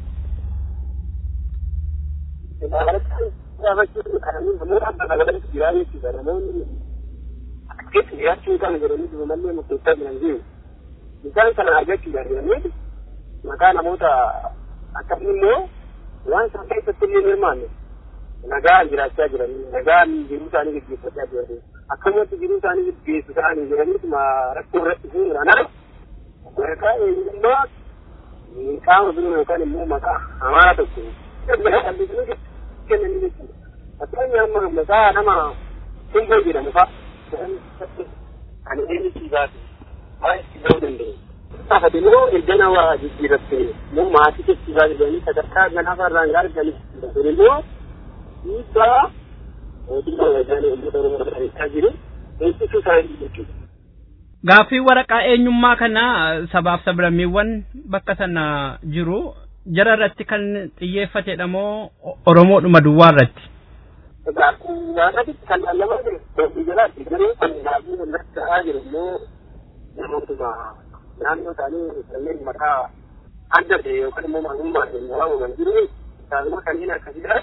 Gaafachuun namoota adda addaatti jiraa jechuudha. Namoonni keessa jiraachuu kana jedhanii jiru mallee murteessaa jiran jiru. Isaan kana argachuudhaan jedhanii maqaa namoota akkasii immoo waan isaan keessatti illee hirmaanne nagaan jiraachaa jiranii nagaan jiruu isaanii gaggeeffachaa jiranii akkasumatti jiruu isaanii gaggeessu ta'anii jiraniituma rakkoo irratti fuudhaan maqaa eenyummaa qaama biroo yookaan immoo maqaa hamaa tokko kennanii jechuudha. Fakkeenyaaf amma maqaa nama Simboo jedhamu fa'a. kan eenyusiisaati waan itti ta'uu danda'u. Saafate immoo erga nama jijjiiratte immoo maatii keessisaa jedhanii sadarkaa ganaafa irraan arganii kun immoo dhiibbaa mootummaa wajjaanee uummata Oromoo taasisaa jiru eegsisuu isaanii jechuudha. Gaaffii waraqaa eenyummaa kana sabaaf sablammiiwwan bakka sana jiru jara irratti kan xiyyeeffatedha moo Oromoodhuma duwwaa irratti? Gaafatti kan lallamaa jiru doobii jalaatti garuu kan gaafii irratti ta'aa jiru immoo namootuma naannoo isaanii kanneen maqaa adda ta'e yookaan immoo maalummaan waamaman jiru isaanuma kanneen akkasiidha.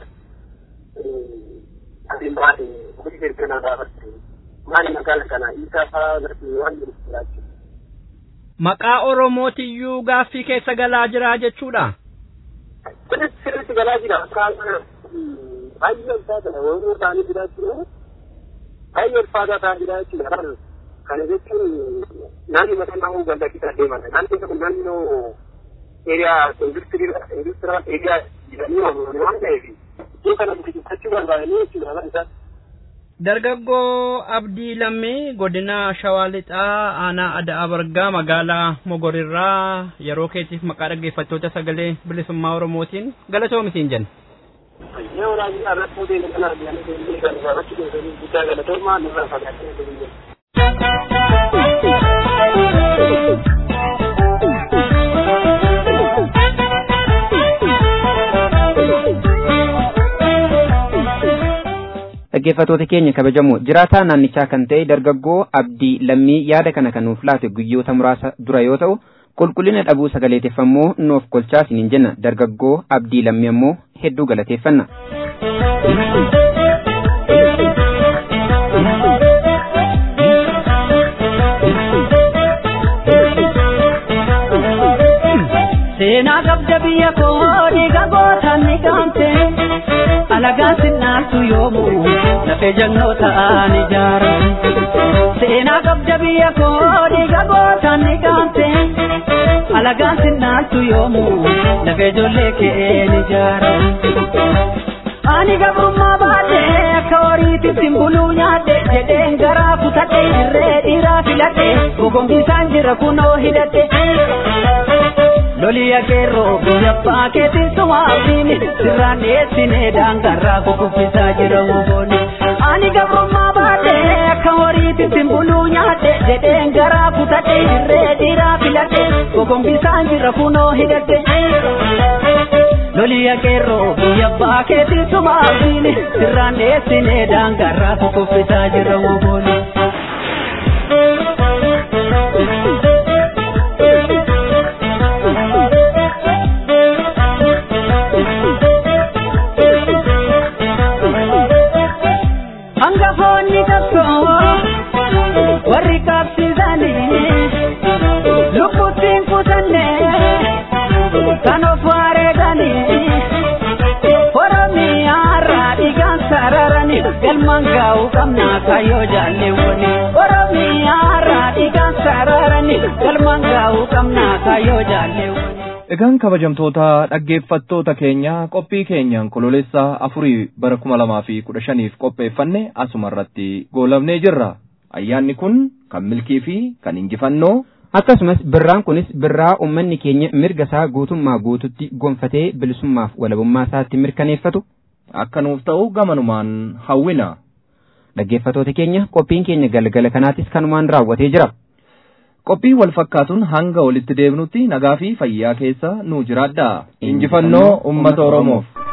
Asiin baate hojii erganaa gaafatte maali magaala kana isaa fa'aa irratti waan jiru jiraachuu. Maqaa Oromootiyyuu gaaffii keessa galaa jira jechuudha. Kunis sirriitti galaa jira akka baay'ee ulfaataadha Oromoo ta'anii jiraachuudha. Baay'ee ulfaataa ta'aa jiraachuudha. Kana jechuun naannoo mataa naannoo ganda kitaa deeman. Naannoo kun naannoo eeriyaa industiriyaal eeriyaa jedhanii waamaman waan ta'eef iddoo kana guddifachuu barbaadanii jechuudha kan isaan. Dargaggoo Abdii Lammii godina Shawaa Lixaa aanaa Ada'aa Bargaa magaalaa Mogorirraa yeroo keetiif maqaa dhaggeeffattoota sagalee bilisummaa Oromootiin galatoomisin jenna. Yoo waraabni irratti muudee kana arganii kan gaafachuu keessatti guddaa galatoomaa nurraa fagaatee dhaggeeffatoota keenya kabajamoo jiraataa naannichaa kan ta'e dargaggoo abdii lammii yaada kana kan nuuf laate guyyoota muraasa dura yoo ta'u qulqullina dhabuu sagaleeteffammoo nuuf kolchaa isiniin jenna dargaggoo abdii lammii ammoo hedduu galateeffanna. seenaa qabda biyya koo dhiiga gootaan ni gaamte alagaan sinnaaltu yoomu lafee jannoo ta'an ijaara seenaa qabda biyya koo dhiiga gootaan ni gaamte alagaan sinnaaltu yoomu lafee ijoollee keen ijaara. Ani gabrummaa baadhee akka horiitti buluu nyaadhe jedheen garaa kutadhe irree dhiiraa filadhe gogongisaan jira kunoo hidhadhe. loliya keerroo biyya paakeetiin sumaasiini sirraan dhiyeessinee daangarraa kukuffisaa jira wobooni. Ani gabrummaa baadhee akka horiitti buluu nyaadhe jedheen garaa kutadhe irree dhiiraa filadhe gogongisaan jira kunoo hidhadhe. Loliya keerroo biyya paakeetiin sumaasiini sirraan dhiyeessinee daangarraa kukuffisaa jira wobooni. hangafoonni tokko warri qabsiisanii lubbuttiin kutanne kan of wareeganii oromiyaarraa dhiigaan sararanii galmaan gaa'uu qabnaa kayyoo jaalleewwani oromiyaarraa dhiigaan sararanii galmaan gaa'uu qabnaa kayyoo jaalleewwani. Egaan kabajamtoota dhaggeeffattoota keenya qophii keenyaan kololeessaa afurii bara kuma lamaa fi kudha shaniif qopheeffanne asuma irratti goolabnee jirra. Ayyaanni kun kan milkii fi kan injifannoo. Akkasumas birraan kunis birraa uummanni keenya mirga isaa guutummaa guututti gonfatee bilisummaaf walabummaa isaatti mirkaneeffatu. Akka nuuf ta'u gamanumaan hawwina. Dhaggeeffattoota keenya qophiin keenya galgala kanaatis kanumaan raawwatee jira. qophii wal fakkaatuun hanga walitti deebinutti nagaa fi fayyaa keessa nu jiraadhaa injifannoo ummata oromoof.